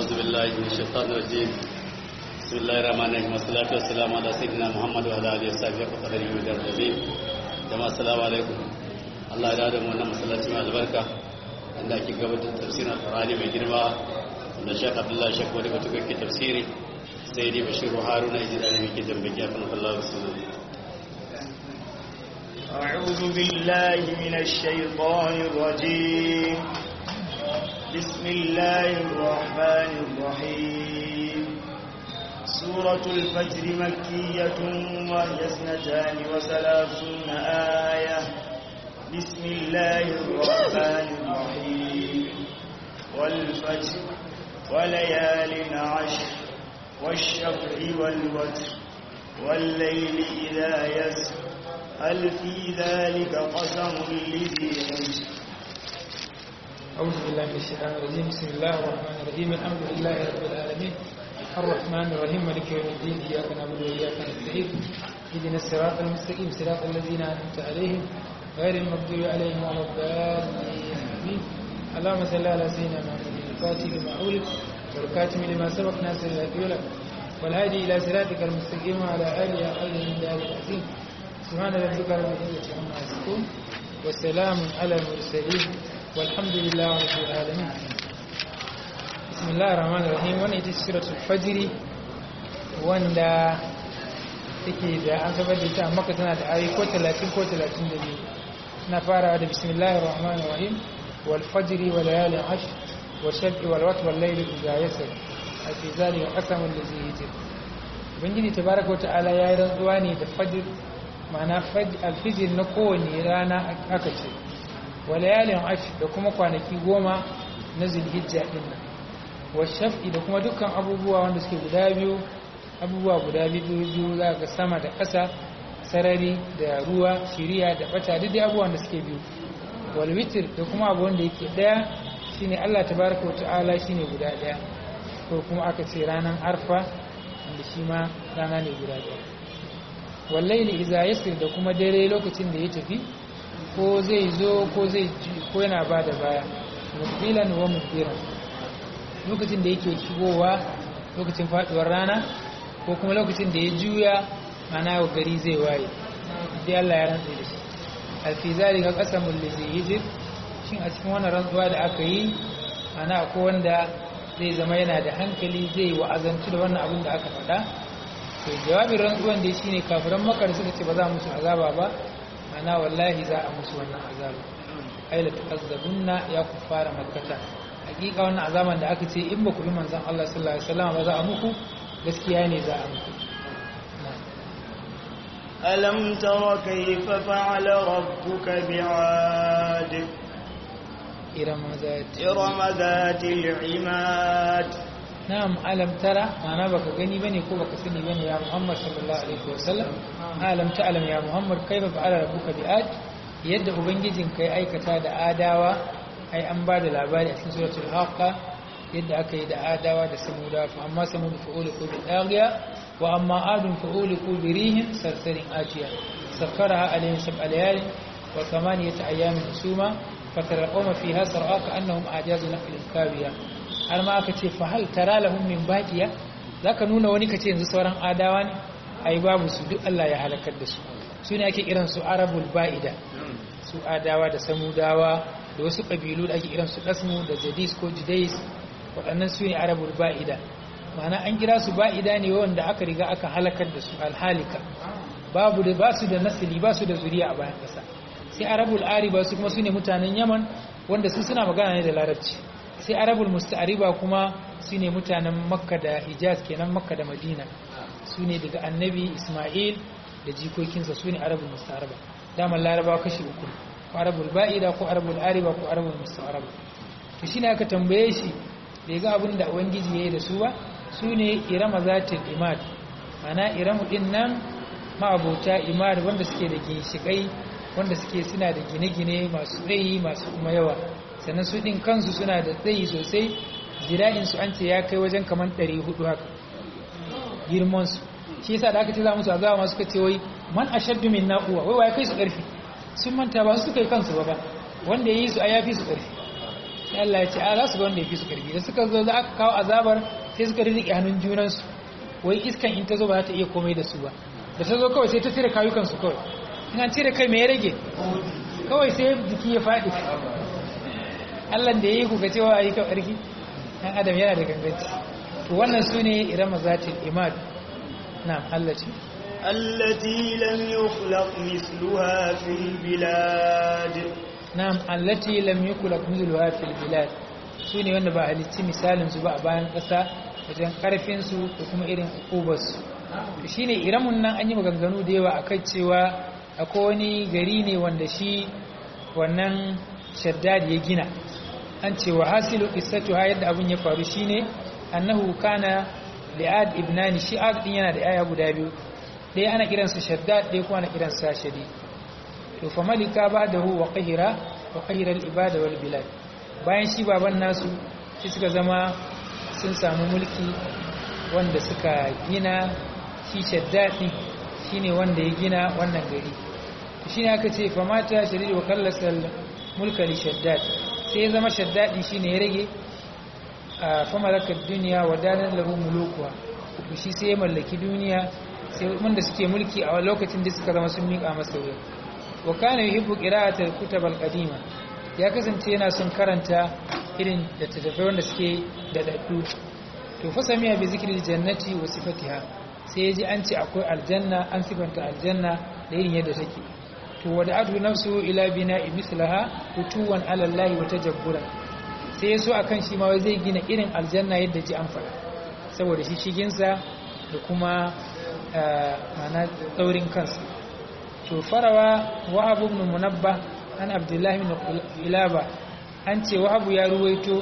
أعوذ بالله من الشيطان الرجيم بسم الله الرحمن الرحيم والصلاة والسلام على سيدنا محمد وعلى آله وصحبه وقدره ودار العظيم جماعة السلام عليكم Allah ya da mu wannan masallaci mai albarka inda ake gabatar da tafsirin Qur'ani mai girma da Sheikh Abdullah Sheikh wani mutum ke tafsiri sai dai Bashir Haruna ya ji da yake dambaki a kan Allah subhanahu أعوذ بالله من الشيطان الرجيم بسم الله الرحمن الرحيم سورة الفجر مكية وهي اثنتان وثلاثون آية بسم الله الرحمن الرحيم والفجر وليال عشر والشفع والوتر والليل إذا يسر هل في ذلك قسم لذي حجر أعوذ بالله من الشيطان الرجيم بسم الله الرحمن الرحيم الحمد لله رب العالمين الرحمن الرحيم مالك يوم الدين إياك نعبد وإياك نستعين اهدنا الصراط المستقيم صراط الذين أنعمت عليهم غير المغضوب عليهم ولا الضالين آمين اللهم صل على سيدنا محمد الفاتح لما أولد والكاتم لما سبق ناصر الهدي والهادي إلى صراطك المستقيم وعلى آله وصحبه من دار العظيم سبحان ربك رب العزة عما يصفون وسلام على المرسلين والحمد لله رب العالمين بسم الله الرحمن الرحيم wannan ita suratul fajr wanda take da an gabar da ita amma tana da ayoyi ko 30 ko 32 na farawa da bismillahir rahmanir rahim wal fajr wa layalin ashr wa shaf'i wal watr wal layli idha yasr fi zalika qasamul ladzi yajib ubangiji tabaraka wa ta'ala yayi rantsuwa ne da fajr ma'ana alfijir na kowane rana aka ce walayalin ash da kuma kwanaki goma na zulhijja din nan washaf'i da kuma dukkan abubuwa wanda suke guda biyu abubuwa guda biyu biyu za ga sama da ƙasa sarari da ruwa shiriya da bata duk abubuwan da suke biyu walwitir da kuma abu wanda yake daya shine Allah tabaraka wata'ala shine guda daya ko kuma aka ce ranar arfa wanda shi ma rana ne guda daya wallaili iza yasir da kuma dare lokacin da ya tafi ko zai zo ko zai ko yana ba da baya mudbilan wa mudbiran lokacin da yake shigowa lokacin faduwar rana ko kuma lokacin da ya juya ana wa gari zai waye dai Allah ya rantsa da shi alfi zalika qasamul ladzi yajib shin a cikin wannan rantsuwa da aka yi ana ko wanda zai zama yana da hankali zai wa'azantu da wannan abin da aka faɗa to jawabin rantsuwan da shine kafiran makar suka ce ba za musu azaba ba ana wallahi za a musu wannan azaba ai la tukazzabunna ya kuffara makkata hakika wannan azaban da aka ce in ba ku bi manzon Allah sallallahu alaihi wasallam ba za a muku gaskiya ne za a muku ألم تر كيف فعل ربك بعاد إرم ذات إرم ذات العماد na'am alam tara ma'ana baka gani bane ko baka sani bane ya Muhammad sallallahu alaihi wasallam alam ta alam ya Muhammad kaifa fa'ala rabbuka bi'ad yadda ubangijin kai aikata da adawa ai an ba da labari a cikin suratul haqa yadda aka yi da adawa da samuda fa amma samud fa'uliku bi daghiya wa amma adun fa'uliku bi rihin sarsarin atiya sakkaraha alayhim sab'a layalin wa thamaniyata ayamin suma fatara qawma fiha sar'a ka annahum ajazu naqlin kawiya har ma aka ce fa hal tara lahum min baqiya zaka nuna wani kace yanzu sauran adawa ne ai babu su duk Allah ya halakar da su su ne ake kiran su arabul ba'ida su adawa da samudawa da wasu kabilu da ake kiran su dasmu da jadis ko judais waɗannan su ne arabul ba'ida ma'ana an kira su ba'ida ne wanda aka riga aka halakar da su alhalika babu da ba su da nasili ba su da zuriya a bayan ƙasa sai arabul ariba su kuma su ne mutanen yaman wanda su suna magana ne da larabci sai arabul musta'ariba kuma su ne mutanen makka da hijaz kenan makka da madina su ne daga annabi isma'il da jikokinsa su ne arabul musta'ariba damar larabawa kashi uku ko arabul ba'ida ko arabul ariba ko arabul musta'ariba to shine aka tambaye shi bai ga abin da ubangiji yayi da su ba su ne irama zatil imad mana iramu din nan ma'abota imad wanda suke da ginshikai wanda suke suna da gine-gine masu tsayi masu kuma yawa sannan su ɗin kansu suna da tsayi sosai zira'insu an ce ya kai wajen kamar 400 haka girmansu shi yasa da aka ce za musu azaba masu ka ce wai man ashaddu min na'uwa wai wai kai su ƙarfi sun manta ba su suka yi kansu ba ba wanda ya yi su a yafi su ƙarfi sai Allah ya ce a za su ga wanda ya fi su karfi da suka zo za aka kawo azabar sai suka rirriƙe hannun junansu wai iskan in ta zo ba za ta iya komai da su ba da ta zo kawai sai ta cire kayukansu kawai in an cire kai mai ya rage kawai sai jiki ya faɗi Allah da ya yi kuka cewa a yi kan ƙarfi ɗan adam yana da ganganci to wannan su ne irama zatin imad na Allah ce التي لم يخلق مثلها في البلاد na'am allati lam yukulak mithluha fil bilad su ne wanda ba halicci misalin su ba a bayan ƙasa wajen karfin su da kuma irin ukubar su to shine iramun nan an yi maganganu da yawa akai cewa akwai wani gari ne wanda shi wannan shaddad ya gina an ce wa hasilu qissatuha yadda abun ya faru shine annahu kana li'ad ibnani shi'ad din yana da yaya guda biyu ɗaya ana kiransa shaddad ɗaya kuma ana kiransa shadid to fa malika ba'dahu wa qahira wa qahira al-ibada wal bilad bayan shi baban nasu sai suka zama sun samu mulki wanda suka gina shi shaddadi shine wanda ya gina wannan gari to shine aka ce fa mata shadid wa kallasal mulka li shaddad sai ya zama shaddadi shine ya rage a fa malakad dunya wa dalan lahu mulukuha to shi sai ya mallaki duniya sai wanda suke mulki a lokacin da suka zama sun miƙa masa wuya wa kana yuhibbu qira'atal kutab al-qadima ya kasance yana son karanta irin da tattafai wanda suke da daddu to fa samiya bi zikri jannati wa sifatiha sai yaji an ce akwai aljanna an sifanta aljanna da irin yadda take to wada'atu nafsu ila bina'i mislaha utuwan ala Allah wa tajabbura sai yaso akan shi ma zai gina irin aljanna yadda ji an faɗa saboda shi shiginsa da kuma mana tsaurin kansa to farawa wahab ibn munabba an abdullahi ibn kilaba an ce wahabu ya ruwaito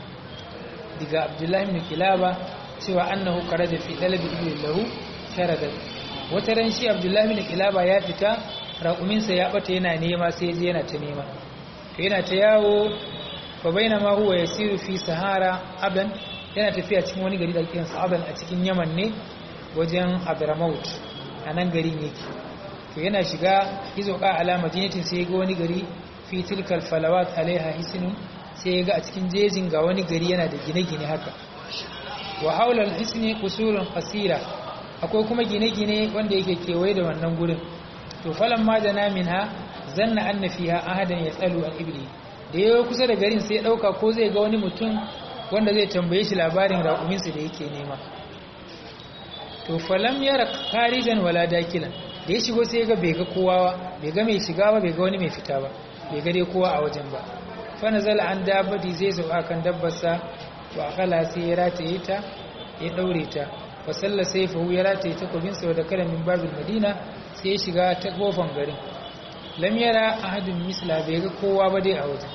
daga abdullahi ibn kilaba cewa annahu kharaja fi talabi ibn lahu sharada wata ran shi abdullahi ibn kilaba ya fita raƙuminsa ya bata yana nema sai je yana ta nema to yana ta yawo fa bainama huwa yasiru fi sahara aban yana tafiya cikin wani gari da kiransa aban a cikin yaman ne wajen adramaut a nan garin yake to yana shiga izo ka alama jinatin sai ga wani gari fi tilkal falawat alaiha hisnun sai ga a cikin jejin ga wani gari yana da gine-gine haka wa haula alhisni qusurun qasira akwai kuma gine-gine wanda yake kewaye da wannan gurin to falan ma da minha zanna anna fiha ahadan yasalu al ibli da yayi kusa da garin sai ya dauka ko zai ga wani mutum wanda zai tambaye shi labarin raƙuminsa da yake nema to falam yara karijan wala dakilan da ya shigo sai ga bai ga kowa bai ga mai shiga ba bai ga wani mai fita ba bai ga dai kowa a wajen ba fa nazala an dabbati zai sauka kan dabbarsa wa akala sai ya rataye ta ya daure ta fa salla sai fa ya rataye ta kobin sa da kalamin babul madina sai ya shiga ta kofan garin lam yara ahadun misla bai ga kowa ba dai a wajen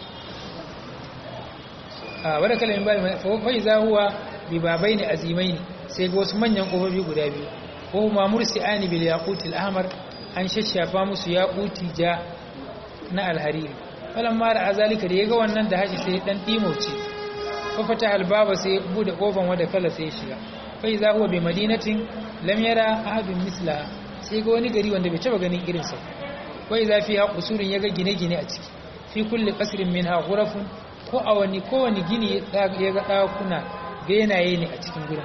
a wadda kalamin babul madina fa iza huwa bi babaini azimaini sai ga wasu manyan kofofi guda biyu ko kuma mursi'ani bil yaqutil ahmar an shashafa musu yaquti ja na alhariri falan mara azalika da yaga wannan da haji sai dan dimauce fa fata albaba sai bude kofan wanda kala sai shiga fa iza huwa bi madinatin lam yara ahadun misla sai ga wani gari wanda bai taba ganin irin sa fa iza fiha qusurun yaga gine-gine a ciki fi kulli qasrin minha ghurafun ko a wani ko wani gini yaga dakuna benaye ne a cikin gurin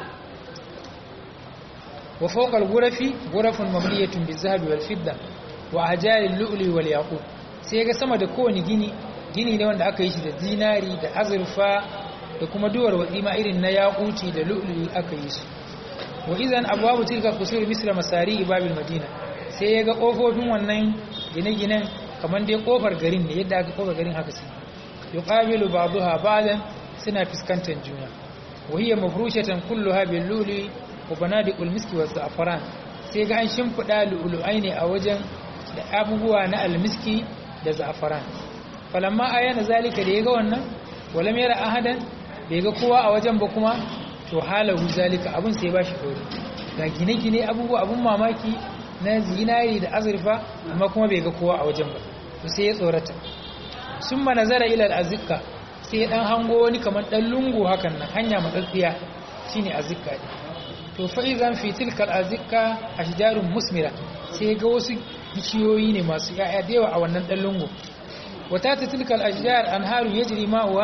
وفوق الغرف غرف مبنية بالذهب والفضة وأحجار اللؤلؤ والياقوت sai ga sama da kowane gini gini ne wanda aka yi shi da zinari da azurfa da kuma duwar watsima irin na yaquti da lu'lu'i aka yi su wa idan abwabu tilka qusur misra masari babil madina sai ya ga kofofin wannan gine-ginen kamar dai kofar garin ne yadda aka kofar garin haka sai yuqabilu ba'daha ba'dan suna fuskantar juna wa hiya mafrushatan kulluha bil lu'lu'i wa banadiqul miski wa za'faran sai ga an shimfida lu'lu'ai ne a wajen da abubuwa na almiski da za'faran falamma ayana zalika da yaga wannan walam yara ahadan bai ga kowa a wajen ba kuma to halahu zalika abun sai bashi kauri ga gine-gine abubuwa abun mamaki na zinari da azurfa amma kuma bai ga kowa a wajen ba to sai ya tsorata summa nazara ila al-azikka sai ya dan hango wani kamar dan lungu hakan nan hanya matsatsiya shine azikka din to fa'izan fi tilkal azikka ashjarun musmira sai ga wasu bishiyoyi ne masu yaya da yawa a wannan dan lungu wata ta tilkal ashjar anharu yajri ma'uwa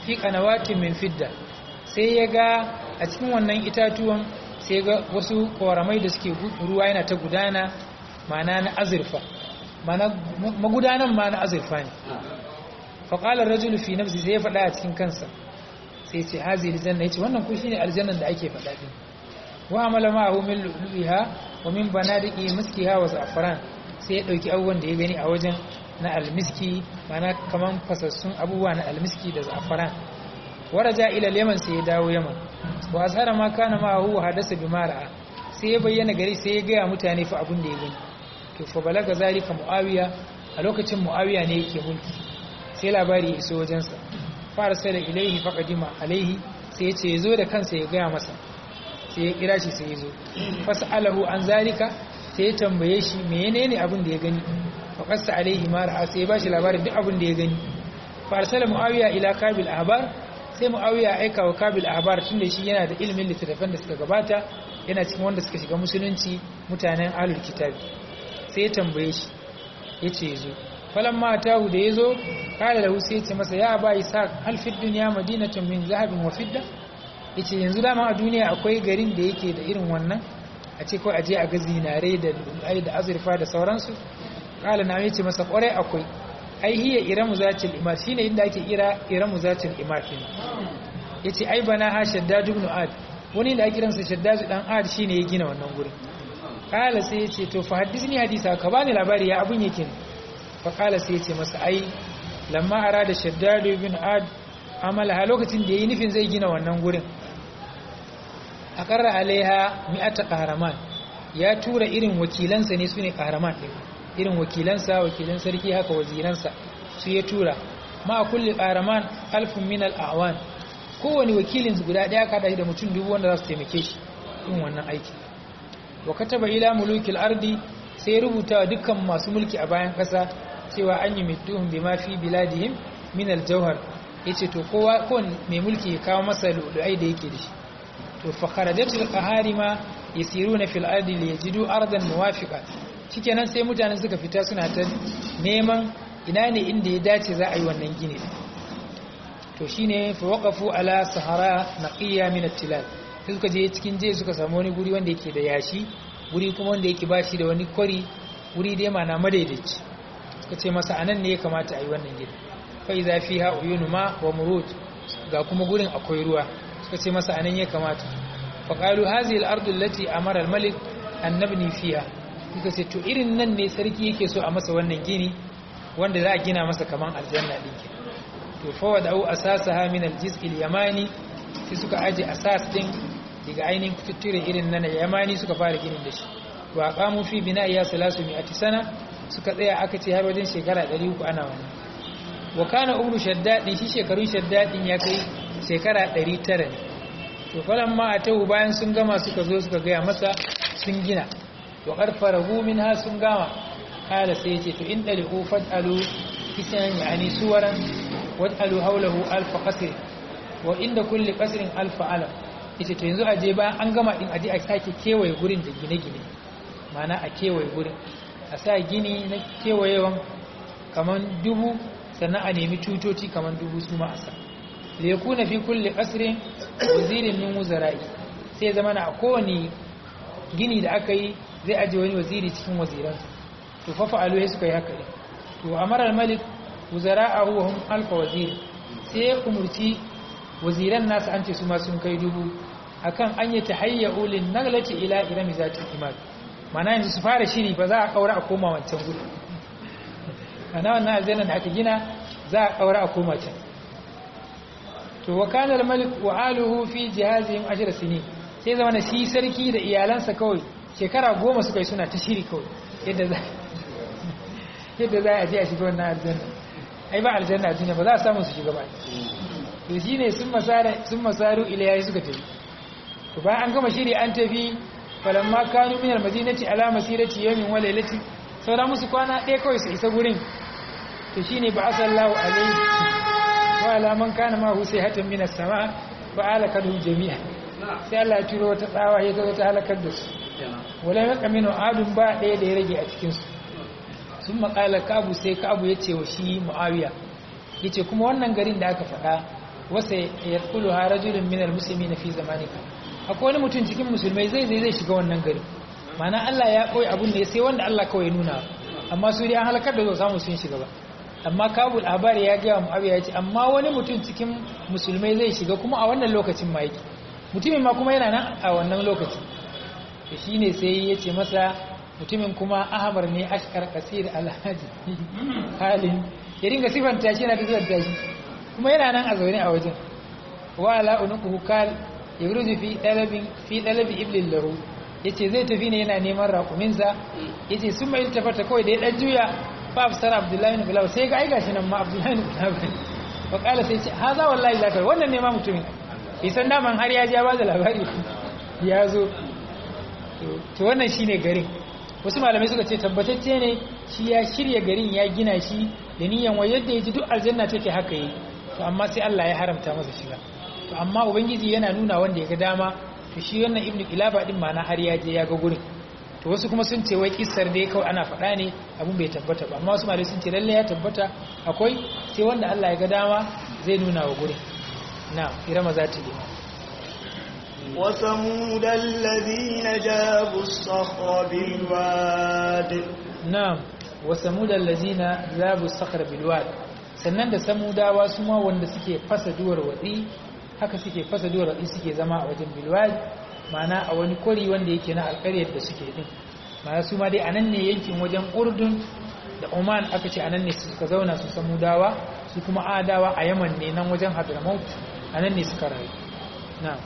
fi qanawatin min fidda sai ya ga a cikin wannan itatuwan sai ga wasu koramai da suke ruwa yana ta gudana mana na azurfa mana magudanan ma na azurfa ne faƙalar rajulu fi nafsi sai ya faɗa a cikin kansa sai ce hazi aljanna yace wannan ku shine aljannan da ake faɗa din wa amala ma'ahu min lu'luha wa min banadiqi miskiha wa za'faran sai ya dauki abubuwan da ya gani a wajen na almiski mana kaman fasassun abubuwa na almiski da za'faran waraja ila yaman sai ya dawo yaman wa azhara ma kana ma'ahu wa hadasa bi mara'a sai ya bayyana gari sai ya gaya mutane fa abin da ya gani to fa balaga zalika muawiya a lokacin muawiya ne yake mulki sai labari ya iso wajensa fara sai da ilaihi faqadima alaihi sai ya ce ya zo da kansa ya gaya masa sai ya kira shi sai ya zo fas'alahu an zalika sai ya tambaye shi menene abin da ya gani faqassa alaihi ma ra'a sai ya bashi labarin duk abin da ya gani farsala muawiya ila kabil ahbar sai muawiya ya aika wa kabil ahbar tunda shi yana da ilimin littattafan da suka gabata yana cikin wanda suka shiga musulunci mutanen ahlul kitabi sai ya tambaye shi yace yazo falan ma tahu da yazo kala lahu sai yace masa ya ba isa hal fi dunya madinatun min zahabin wa fidda yace yanzu dama a duniya akwai garin da yake da irin wannan a ce ko aje a ga zinare da ai da azurfa da sauransu kala na yace masa kwarai akwai ai hiya iramu zatil imar shine inda ake ira iramu zatil imar din yace ai bana ha shaddad ibn ad wani da ake kiransa shaddad dan ad shine ya gina wannan gurin kala sai yace to fa hadisni hadisa ka bani labari ya abun yake fa kala sai yace masa ai lamma arada shaddad ibn ad amala ha lokacin da yayi nufin zai gina wannan gurin aqarra alaiha mi'ata qahraman ya tura irin wakilansa ne sune qahraman din irin wakilansa wakilan sarki haka waziransa su ya tura ma kulli qaraman alfun min al-awan kowani wakilin guda daya ka da mutum dubu wanda za su taimake shi yin wannan aiki wa kataba ila mulukil ardi sai rubuta wa dukkan masu mulki a bayan kasa cewa an yi mituhum bima fi biladihim min al-jawhar yace to kowa ko mai mulki ya kawo masa lulu'ai da yake da shi to fa kharajatul qaharima yasiruna fil ardi liyajidu ardan muwafiqa shikenan sai mutane suka fita suna ta neman ina ne inda ya dace za a yi wannan gini to shine fa waqafu ala sahara naqiya min at-tilal suka je cikin je suka samu wani guri wanda yake da yashi guri kuma wanda yake bashi da wani kwari guri dai mana madaidaici suka ce masa anan ne ya kamata a yi wannan gini fa idza fiha uyunu ma wa murut ga kuma gurin akwai ruwa suka ce masa anan ya kamata fa qalu hadhihi al-ardu allati amara al-malik an nabni fiha suka ce to irin nan ne sarki yake so a masa wannan gini wanda za a gina masa kaman aljanna din ke to fa wada'u asasaha min al-jiz'il yamani sai suka aje asas din daga ainihin kututture irin nan yamani suka fara ginin da shi wa qamu fi bina'iya 300 sana suka tsaya aka ce har wajen shekara 300 ana wannan wa kana umru shaddadin shi shekarun shaddadin ya kai shekara 900 ne to falan ma atahu bayan sun gama suka zo suka gaya masa sun gina wa qarfarahu minha sun gama kala sai yace to in dalihu fadalu kisan yani suwaran wadalu hawlahu alf qasr wa inda kulli qasrin alf alam yace to yanzu aje bayan an gama din aje a sake kewaye gurin da gine-gine mana a kewaye gurin a sa gini na kewayewan kaman dubu sannan a nemi tutoci kaman dubu su ma a sa da ya kuna fi kulle ƙasirin wazirin min wuzara'i sai zama na kowane gini da aka yi zai aje wani waziri cikin waziransa to fafa alohe suka yi haka ne to amarar malik wuzara'ahu wa hum alfa waziri sai ya umurci waziran nasu an ce su ma sun kai dubu akan an yi tahayya ulin naglati ila irami zati imad mana yanzu su fara shiri ba za a kaura a koma wancan gudu ana wannan aljanna da aka gina za a kaura a koma can to wa kana al-malik wa aluhu fi jihazihim ashra sinin sai zama na shi sarki da iyalansa kawai shekara goma suka yi suna ta shiri kawai yadda za yadda za a je a shiga wannan aljanna ai ba aljanna a duniya ba za a samu su shiga ba to shine sun masara sun masaru ilayhi suka tafi to bayan an gama shiri an tafi falamma kanu min al-madinati ala masirati yawmin wa laylati saura musu kwana ɗaya kawai su isa gurin to shine ba asallahu alaihi wa ala man kana ma husai hatan min as-sama ba alakadu jami'a sai Allah ya turo wata tsawa ya zo ta halakar da su wala yaka minu adun ba ɗaya da ya rage a cikin su sun maƙala kabu sai kabu ya ce wa shi muawiya yace kuma wannan garin da aka faɗa wasa yadkhuluha rajulun minal muslimin fi zamanika akwai wani mutum cikin musulmai zai zai zai shiga wannan gari ma'ana Allah ya koyi abun ne sai wanda Allah kawai nuna amma su dai an halakar da zo samu sun shiga ba amma kabul abari ya ga mu ya ce amma wani mutum cikin musulmai zai shiga kuma a wannan lokacin ma yake mutumin ma kuma yana nan a wannan lokacin to shine sai ya ce masa mutumin kuma ahmar ne ashkar kasir alhaji halin ya dinga sifanta shi yana sifanta shi kuma yana nan a zaune a wajen wa ala unuquhu kal yabruzu fi dalabin fi dalabi iblil lahu yace zai tafi ne yana neman raƙuminsa yace sun mai tafata kawai da ya dan juya fa afsar abdullahi ibn bilal sai ga ai gashi nan ma abdullahi ibn bilal fa kala sai ce haza wallahi zakar wannan ne ma mutumin isan daman har ya ja ba da labari ya zo to wannan shine garin wasu malamai suka ce tabbatacce ne shi ya shirya garin ya gina shi da niyan wai yadda ya ji duk aljanna take haka yi to amma sai Allah ya haramta masa shiga to amma ubangiji yana nuna wanda ya ga dama to shi wannan ibnu ilaba din ma na har ya je ya ga gurin to wasu kuma sun ce wai kissar dai kawai ana faɗa ne abun bai tabbata ba amma wasu malamai sun ce lalle ya tabbata akwai sai wanda Allah ya ga dama zai nuna wa gurin na irama za ta yi وثمود الذين جابوا الصخر بالواد na'am wa samudal lazina zabu sakhar bil wad sannan da samudawa su ma wanda suke fasa duwar wadi haka suke fasa duwar wadi suke zama a wajen bil wad ma'ana a wani kori wanda yake na alƙaryar da suke din ma'ana su ma dai anan ne yankin wajen urdun da oman aka ce anan ne suka zauna su samudawa su kuma adawa a yaman ne nan wajen hadramaut anan ne suka rayu na'am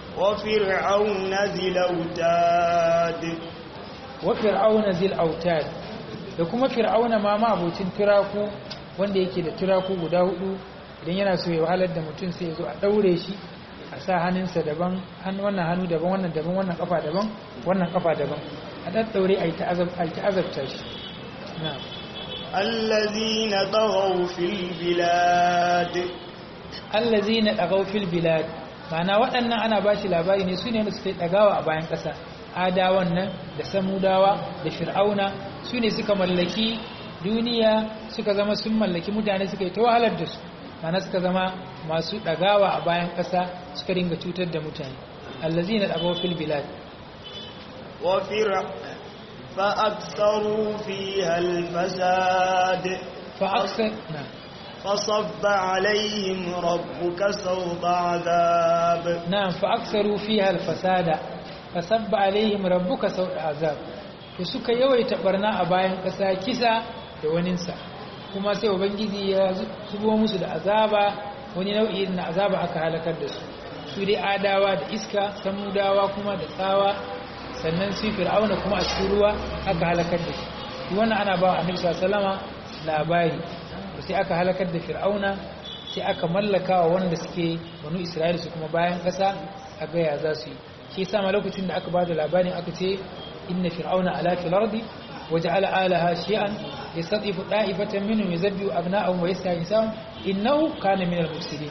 وفرعون ذي الأوتاد wa fir'auna zil autad da kuma fir'auna ma ma abocin turaku wanda yake da turaku guda hudu idan yana so ya wahalar da mutum sai ya zo a daure shi a sa hannunsa daban hannu wannan hannu daban wannan daban wannan kafa daban wannan kafa daban a daddaure a yi ta azabta shi na'am الذين طغوا في البلاد allazina dagaw fil bilad ma'ana waɗannan ana bashi labari ne su ne wanda suka yi dagawa a bayan ƙasa adawan nan da samudawa da fir'auna su ne suka mallaki duniya suka zama sun mallaki mutane suka yi ta wahalar da su ma'ana suka zama masu dagawa a bayan ƙasa suka dinga cutar da mutane allazina dagaw fil bilad وفرع فأكثروا فيها الفساد fa aksar na فصب عليهم ربك سوط عذاب na'am fa aksaru fiha al-fasada fasabba alaihim rabbuka sawta azab to suka yawaita barna a bayan kasa kisa da waninsa kuma sai ubangiji ya zubo musu da azaba wani nau'i na azaba aka halakar da su su dai adawa da iska samudawa kuma da tsawa sannan su fir'auna kuma a cikin ruwa aka halakar da shi wannan ana ba annabi sallallahu alaihi wasallama labari to sai aka halakar da fir'auna sai aka mallaka wa wanda suke banu isra'ila su kuma bayan ƙasa a gaya za su yi shi yasa ma lokacin da aka bada labarin aka ce inna fir'auna ala fil ardi waja'ala alaha shi'an yastatifu da'ifatan minhum yuzabbihu abna'ahum wa yastahyi nisa'ahum innahu kana min al-mufsidin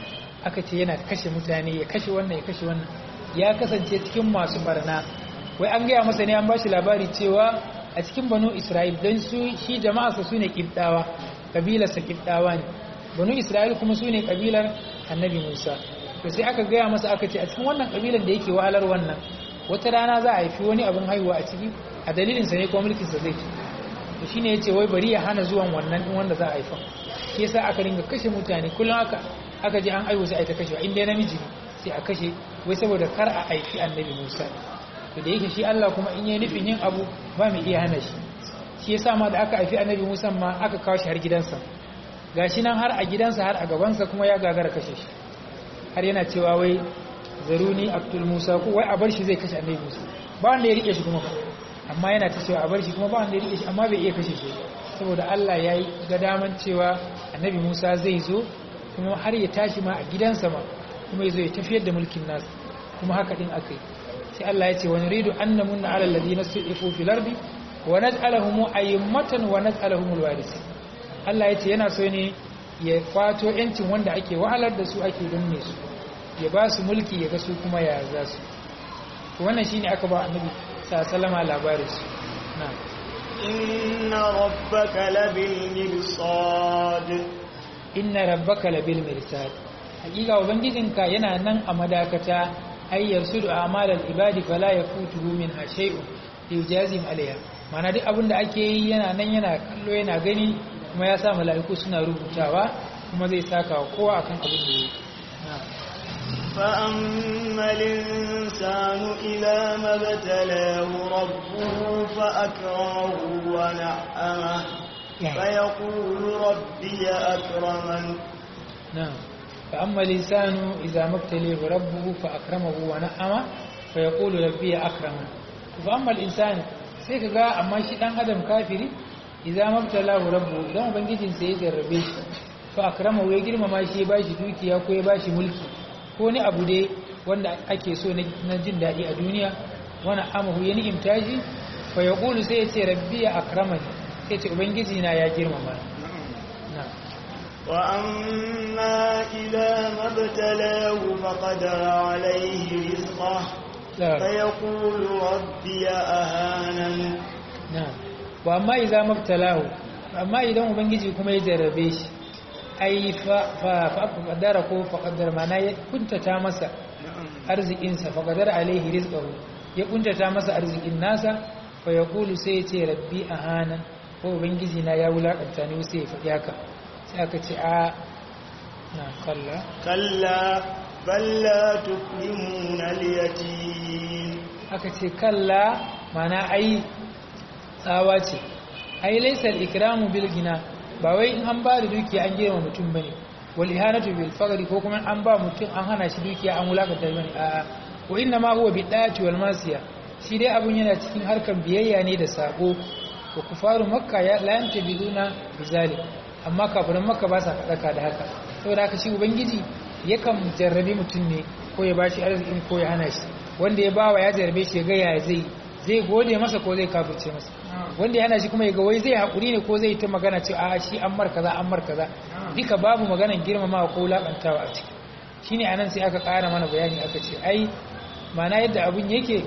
aka ce yana kashe mutane ya kashe wannan ya kashe wannan ya kasance cikin masu barna wai an gaya masa ne an bashi labari cewa a cikin banu isra'il don su shi jama'arsa su ne kibdawa kabilarsa kibdawa ne banu isra'il kuma su ne kabilar annabi musa to sai aka gaya masa aka ce a cikin wannan kabilar da yake wahalar wannan wata rana za a haifi wani abin haihuwa a ciki a dalilinsa ne kuma mulkinsa zai ci to shine ya ce wai bari ya hana zuwan wannan din wanda za a haifa shi yasa aka ringa kashe mutane kullum aka aka je an aiwo sai a yi ta kashewa in dai namiji ne sai a kashe wai saboda kar a haifi annabi musa to da yake shi Allah kuma in yi nufin yin abu ba mu iya hana shi shi yasa ma da aka haifi annabi Musa ma aka kawo shi har gidansa gashi nan har a gidansa har a gabansa kuma ya gagara kashe shi har yana cewa wai zaruni abdul Musa ko wai a bar shi zai kashe annabi Musa ba wanda ya rike shi kuma amma yana ta cewa a bar shi kuma ba wanda ya rike shi amma bai iya kashe shi saboda Allah ya yi ga daman cewa annabi Musa zai zo kuma har ya tashi ma a gidansa ma kuma ya zo ya tafiyar da mulkin nasa kuma haka din aka yi sai Allah ya ce wani ridu an na munna ala ladina su'ifu fil ardi wa naj'alahum a'immatan wa naj'alahum alwarisi Allah ya ce yana so ne ya fato yancin wanda ake wahalar da su ake danne su ya ba su mulki ya ga su kuma ya za su to wannan shine aka ba annabi sallallahu alaihi labarin su na'am inna rabbaka labil mirsad inna rabbaka labil mirsad hakika ubangijinka yana nan a madakata ay yarsudu a'malal ibadi fala yafutuhu min shay'un yujazim alaiha mana duk abin da ake yi yana nan yana kallo yana gani kuma ya sa mala'iku suna rubutawa kuma zai saka wa kowa akan abin da yake فأما الإنسان إذا ما ابتلاه ربه فأكرمه ونعمه فيقول ربي أكرمن نعم فأما الإنسان إذا ما ابتليه ربه فأكرمه ونعمه فيقول ربي أكرمن فأما الإنسان sai ka ga amma shi dan adam kafiri idan mabtalahu rabbu idan ubangijin sai ya jarrabe shi fa akramahu ya girmama shi ya bashi dukiya ko ya bashi mulki ko ni abu dai wanda ake so na jin daɗi a duniya wani amahu ya ni'imta shi fa ya ƙulu sai ya ce rabbi ya akramani sai ce ubangiji na ya girmama na وأما إذا ما ابتلاه فقدر عليه رزقه فيقول ربي أهانن na wa amma idza mabtalahu amma idan ubangiji kuma ya jarrabe shi ai fa fa qaddara ko fa qaddara mana ya kuntata masa arzikin sa fa qaddara alaihi rizqahu ya kuntata masa arzikin nasa fa yaqulu sai ya ce rabbi ahana ko ubangiji na ya wulakanta ni sai ya faɗi haka sai aka ce a na kalla كلا بل لا تكرمون اليتيم aka ce kalla mana ai tsawa ce ai laisal ikramu bil gina ba wai in an ba da dukiya an girma mutum bane wal ihanatu bil faqri ko kuma an ba mutum an hana shi dukiya an wulakanta bane a wa inna ma huwa bidati wal masiya shi dai abun yana cikin harkan biyayya ne da sako wa kufaru makka ya la yantabiduna bizalik amma kafirin makka ba sa kadaka da haka saboda haka shi ubangiji yakan jarrabe mutum ne ko ya bashi arzikin ko ya hana shi wanda ya bawa ya jarrabe shi ya ga ya zai zai gode masa ko zai kafirce masa wanda ya hana shi kuma ya ga wai zai haƙuri ne ko zai ta magana ce a shi an mar kaza an mar kaza duka babu maganan girmamawa ko wulaƙantawa a ciki shine anan sai aka ƙara mana bayani aka ce ai mana yadda abun yake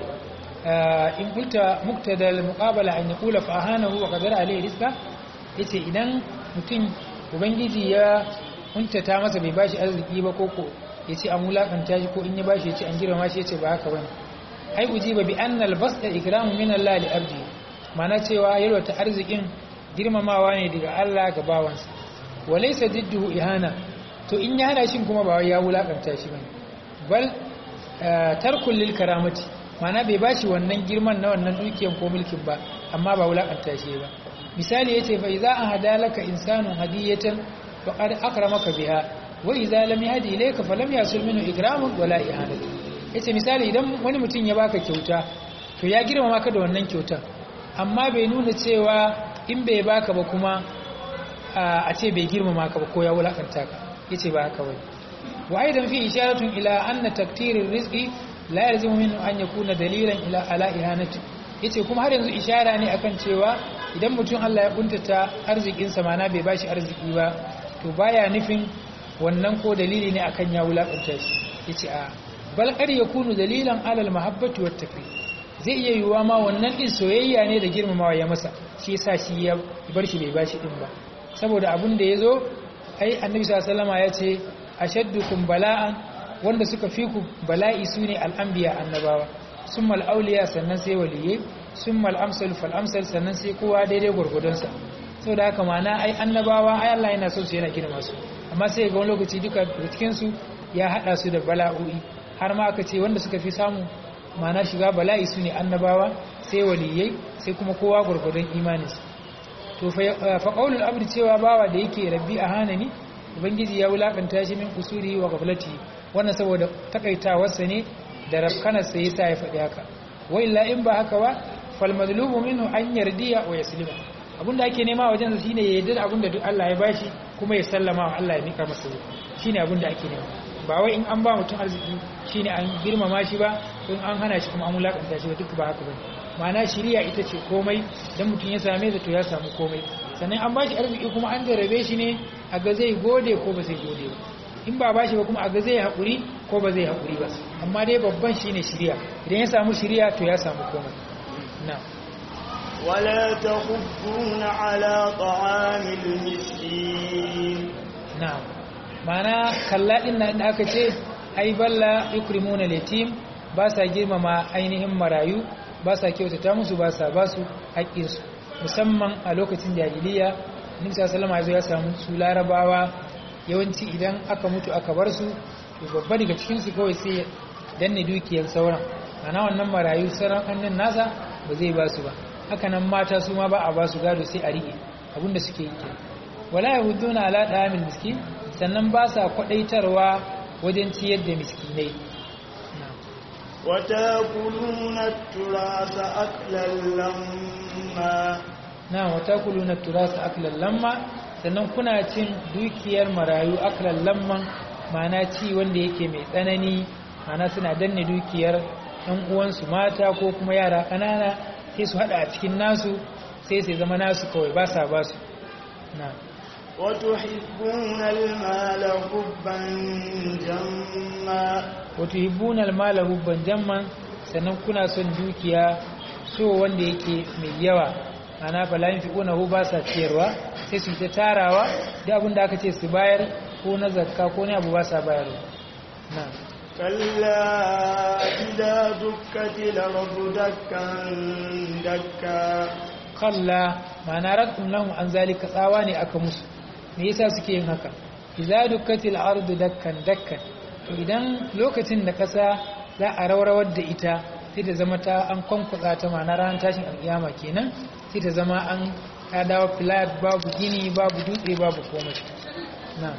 in kulta muktadal muqabala an yaqula fa ahanahu wa qadara alayhi rizqa yace idan mutum ubangiji ya kuntata masa bai bashi arziki ba ko ko yace an wulakanta shi ko in ya bashi yace an girma shi yace ba haka bane ai ujiba bi annal basta ikramu min Allah li abdi mana cewa yalwata arzikin girmamawa ne daga Allah ga bawansa walaysa didduhu ihana to in ya hana shi kuma ba ya wulakanta shi bane bal tarkul lil karamati mana bai bashi wannan girman na wannan dukiyan ko mulkin ba amma ba wulakanta shi ba misali yace fa idza ahadalaka insanu hadiyatan faqad akramaka biha wa idza lam yahdi ilayka falam yasul minhu ikramun wala ihanatu yace misali idan wani mutum ya baka kyauta to ya girmama ka da wannan kyautar amma bai nuna cewa in bai baka ba kuma a ce bai girmama ka ba ko ya wulakanta ka yace ba haka bane wa aidan fi isharatun ila anna taktirir rizqi la yalzimu minhu an yakuna dalilan ila ala ihanati yace kuma har yanzu ishara ne akan cewa idan mutum Allah ya kuntata arzikin sa mana bai bashi arziki ba to baya nufin wannan ko dalili ne akan ya wulakanta shi yace a bal qad yakunu dalilan ala al mahabbati wat takrim zai iya yiwuwa ma wannan din soyayya ne da girmamawa ya masa shi yasa shi ya bar shi bai bashi din ba saboda abin da yazo ai annabi sallallahu alaihi wasallam ya ce ashaddukum bala'an wanda suka fi ku bala'i sune al-anbiya annabawa summa al-awliya sannan sai waliyai summa al-amsal fal amsal sannan sai kowa daidai gurgudunsa saboda haka mana ai annabawa ai Allah yana so su yana girma su amma sai ga wani lokaci duka cikin su ya hada su da bala'o'i har ma aka ce wanda suka fi samu mana shiga bala'i su ne annabawa sai waliyai sai kuma kowa gurgudun imaninsa to fa qaulul abdi cewa bawa da yake rabbi a hanani ubangiji ya wulakanta shi min usuri wa gablati wannan saboda takaitawarsa ne da rafkanarsa yasa ya faɗi haka wa illa in ba haka ba fal madlubu minhu an yardiya wa yaslima abinda ake nema wajen sa shine ya yarda abinda duk Allah ya bashi kuma ya sallama wa Allah ya mika masa shine abinda ake nema ba wai in an ba mutum arziki shine an girmama shi ba in an hana shi kuma an wulakanta shi ba duk ba haka bane ma'ana shiriya ita ce komai dan mutum ya same ta to ya samu komai sannan an bashi arziki kuma an jarabe shi ne a ga zai gode ko ba zai gode ba in ba bashi ba kuma a ga zai haƙuri ko ba zai haƙuri ba amma dai babban shine shiriya idan ya samu shiriya to ya samu komai na ولا تحضون على طعام المسكين na'am mana kalla din nan da aka ce ai balla yukrimuna yatim ba sa girmama ainihin marayu ba sa kyautata musu ba sa ba su haƙƙinsu musamman a lokacin jahiliya nisa salama ya samu su larabawa yawanci idan aka mutu aka bar su to babba daga cikinsu kawai sai danne dukiyar sauran ana wannan marayu sauran hannun nasa ba zai ba su ba haka nan mata su ma ba a ba su gado sai a riƙe abinda suke yi ke wala yahuduna ala da'amil miskin sannan ba sa kwadaitarwa wajen ciyar da miskinai وتاكلون التراث أكلا لما na watakuluna turasa aklan lamma sannan kuna cin dukiyar marayu aklan lamman mana ci wanda yake mai tsanani mana suna danne dukiyar ɗan uwansu mata ko kuma yara ƙanana sai su haɗa a cikin nasu sai sai zama nasu kawai ba sa ba su na وتحبون المال حبا جما wato hibbuna almala hubban jamman sannan kuna son dukiya so wanda yake mai yawa ana fala yin fiƙuna hu ba sa ciyarwa sai su ta tarawa da abin da aka ce su bayar ko na zakka ko ne abu ba sa bayarwa na كلا إذا دكت الأرض دكا دكا kalla ma'ana raddun lahum an zalika tsawa ne aka musu me yasa suke yin haka idza dukkatil ardu dakkan dakkan to idan lokacin da kasa za a rawrawar da ita sai ta zama ta an kwankwatsa ta ma'ana ranar tashin alkiyama kenan sai ta zama an ta dawo flat babu gini babu dutse babu komai na'am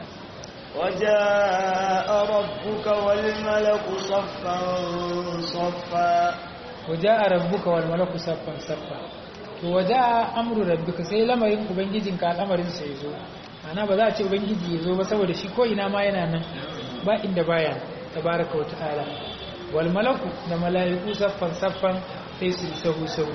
وجاء ربك والملك صفا صفا waja'a rabbuka wal malaku saffan saffa to waja'a amru rabbika sai lamarin ubangijinka al'amarin sa yazo ana ba za a ce ubangiji yazo ba saboda shi ko ina ma yana nan ba inda baya tabaraka wa ta'ala wal malaku da mala'iku saffan saffan sai su sahu sahu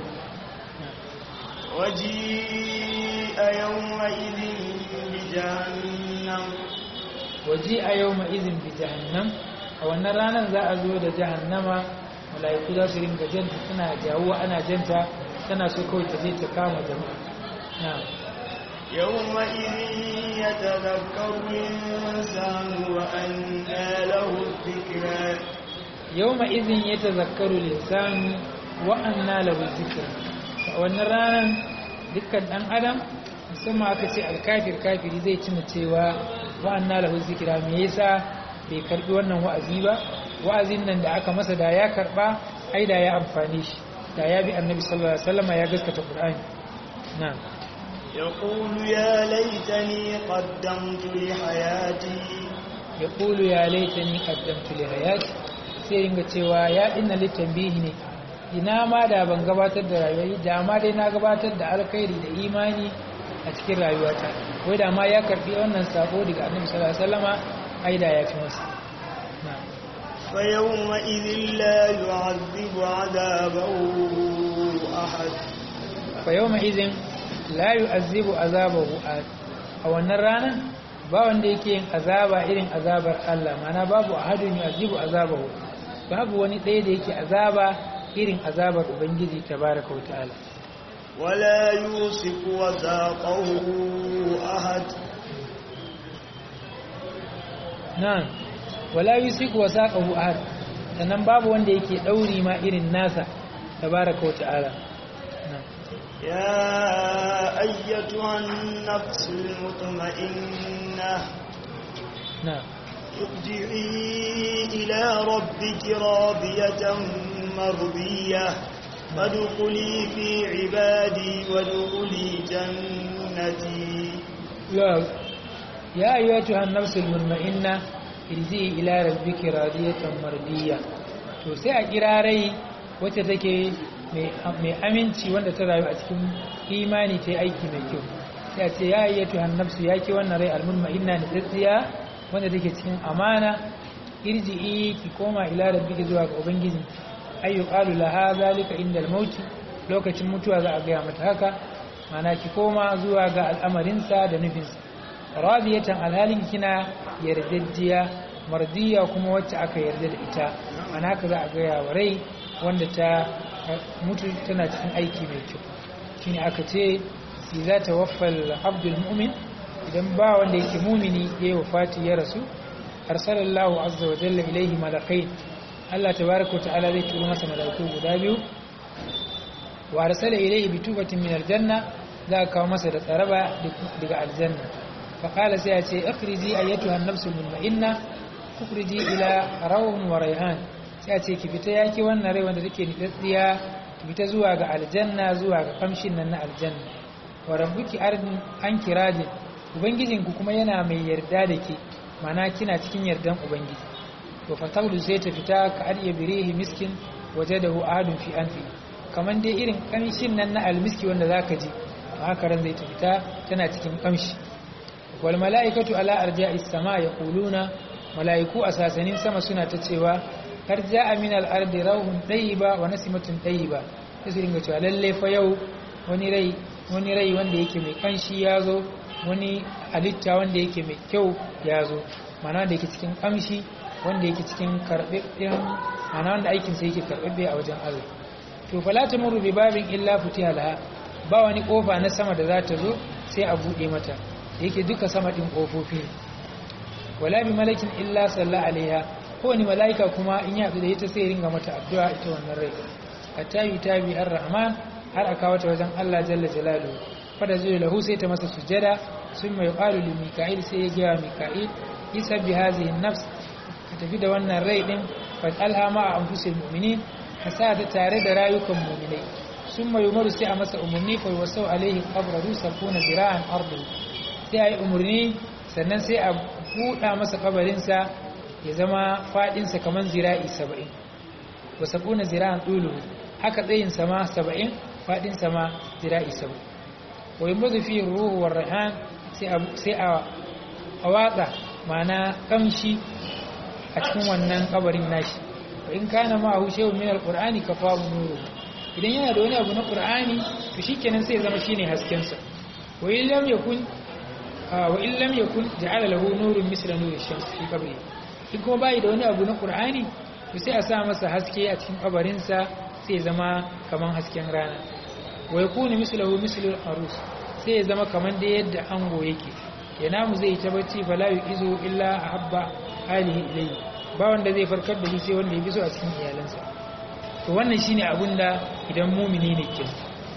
وجيء يومئذ بجهنم waji a yau ma'izin bi jahannam a wannan ranar za a zo da jahannama mala'iku za su ringa janta suna jawo ana janta tana so kawai ta je ta kama jama'a na يومئذ يتذكر الإنسان وأنى له الذكرى yau ma'izin ya ta zakaru lissanu wa'anna lahu zikira a wannan ranar dukkan ɗan adam musamman aka ce alkafir kafiri zai cina cewa wa'anna lahu zikira me yasa bai karbi wannan wa'azi ba wa'azin nan da aka masa da ya karba ai da ya amfane shi da ya bi annabi sallallahu alaihi wasallam ya gaskata qur'ani na'am يقول يا ليتني قدمت لحياتي yaqulu ya laitani qaddamtu li hayati sai ringa cewa ya dinna litambihi ne ina ma da ban gabatar da rayuwa da ma dai na gabatar da alkhairi da imani a cikin rayuwata wai da ma ya karbi wannan sako daga annabi sallallahu alaihi wasallama ai da ya fi masa na'am فيومئذ لا يعذب عذابه أحد fa yawma idhin la yu'azzibu azabahu ahad a wannan rana ba wanda yake yin azaba irin azabar Allah mana babu ahadun yu'azzibu azabahu babu wani ɗaya da yake azaba irin azabar ubangiji tabaraka wa ta'ala ولا يوثق وثاقه أحد na'am wala yusiku wasaqahu ahad sannan babu wanda yake dauri ma irin nasa tabaraka wa ta'ala na'am يا أيتها النفس المطمئنة na'am ارجعي إلى ربك راضية مرضية فادخلي في عبادي وادخلي جنتي يا يا أيتها النفس المطمئنة irji ila rabbiki radiyatan mardiya to sai a kira rai wacce take mai aminci wanda ta rayu a cikin imani ta yi aiki mai kyau sai a ce ya ayyatu hannafsu ya ke wannan rai almutma'inna ne tsatsiya wanda take cikin amana irji'i ki koma ila rabbiki zuwa ga ubangiji ayyu qalu laha zalika inda al lokacin mutuwa za a gaya mata haka mana ki koma zuwa ga al'amarinsa da nufinsa radiyatan alhalin kina yardajjiya mardiya kuma wacce aka yarda da ita ana haka za a gaya wa rai wanda ta mutu tana cikin aiki mai kyau shine aka ce si za ta waffal abdul mu'min idan ba wanda yake mumini ya yi wafati ya rasu arsalallahu azza wa jalla ilaihi malakai Allah tabaraka ta'ala zai turo masa malaiku guda biyu wa arsala ilaihi bi tubatin min aljanna za ka kawo masa da tsaraba daga aljanna fa qala sai ya ce akhriji ayyatuha an-nafsul mutma'inna ukhriji ila rawhun wa rayhan sai ya ce ki fita yaki wannan rai wanda take nitsatsiya ki fita zuwa ga aljanna zuwa ga kamshin nan na aljanna wa rabbuki ardin an kirajin ubangijinku kuma yana mai yarda da ke mana kina cikin yardan ubangiji to fatawlu sai ta fita ka adiya birihi miskin wajadahu ahadun fi anfi kaman dai irin kamshin nan na almiski wanda zaka ji haka ran zai ta fita tana cikin kamshi wal malaikatu ala arja'is sama yaquluna malaiku a sasanin sama suna ta cewa har ja'a min al-ardi rawhun tayyiba wa nasimatun tayyiba sai su dinga cewa lalle fa yau wani rai wani rai wanda yake mai kanshi ya zo wani halitta wanda yake mai kyau ya zo mana wanda yake cikin kamshi wanda yake cikin karɓaɓɓen mana wanda aikinsa yake karɓaɓɓe a wajen Allah to fala ta muru bi babin illa futiha laha ba wani kofa na sama da za ta zo sai a buɗe mata yake duka sama ɗin ƙofofi wala bi malakin illa salla alaiha kowane mala'ika kuma in ya da ita sai ringa mata addu'a ita wannan rai hatta yi tabi ar-rahman har aka wata wajen Allah jalla jalalu fada zai lahu sai ta masa sujada sun mai qalu li mika'il sai ya gaya mika'il isa bi hadhihi nafs ka tafi da wannan rai din fa alhama a anfusil mu'minin ka sa ta tare da rayukan mu'minai sun mai umaru sai a masa umarni fa wasau alaihi qabrahu sabuna zira'an ardu sai ayi umarni sannan sai a buɗa masa kabarinsa ya zama faɗinsa kamar zira'i saba'in wa sabuna zira'an ɗuluhu haka tsayin sama saba'in faɗin sama zira'i saba'in wa yin bazu fi ruhu wa rahan sai a watsa mana kamshi a cikin wannan kabarin nashi wa in kana ma hu shehu min alqur'ani kafahu nuru idan yana da wani abu na qur'ani to shikenan sai zama shine hasken sa wa in lam yakun wa in lam yakun ja'ala lahu nurun misla nuri shams fi qabri in kuma bai da wani abu na qur'ani to sai a sa masa haske a cikin kabarin sa sai zama kaman hasken rana wa yakunu mislahu mislu arus sai zama kaman da yadda ango yake yana mu zai ta bacci fala yu'izu illa ahabba alihi ilayhi ba wanda zai farkar da shi sai wanda ya fi so a cikin iyalansa to wannan shine abun da idan mumini ne ke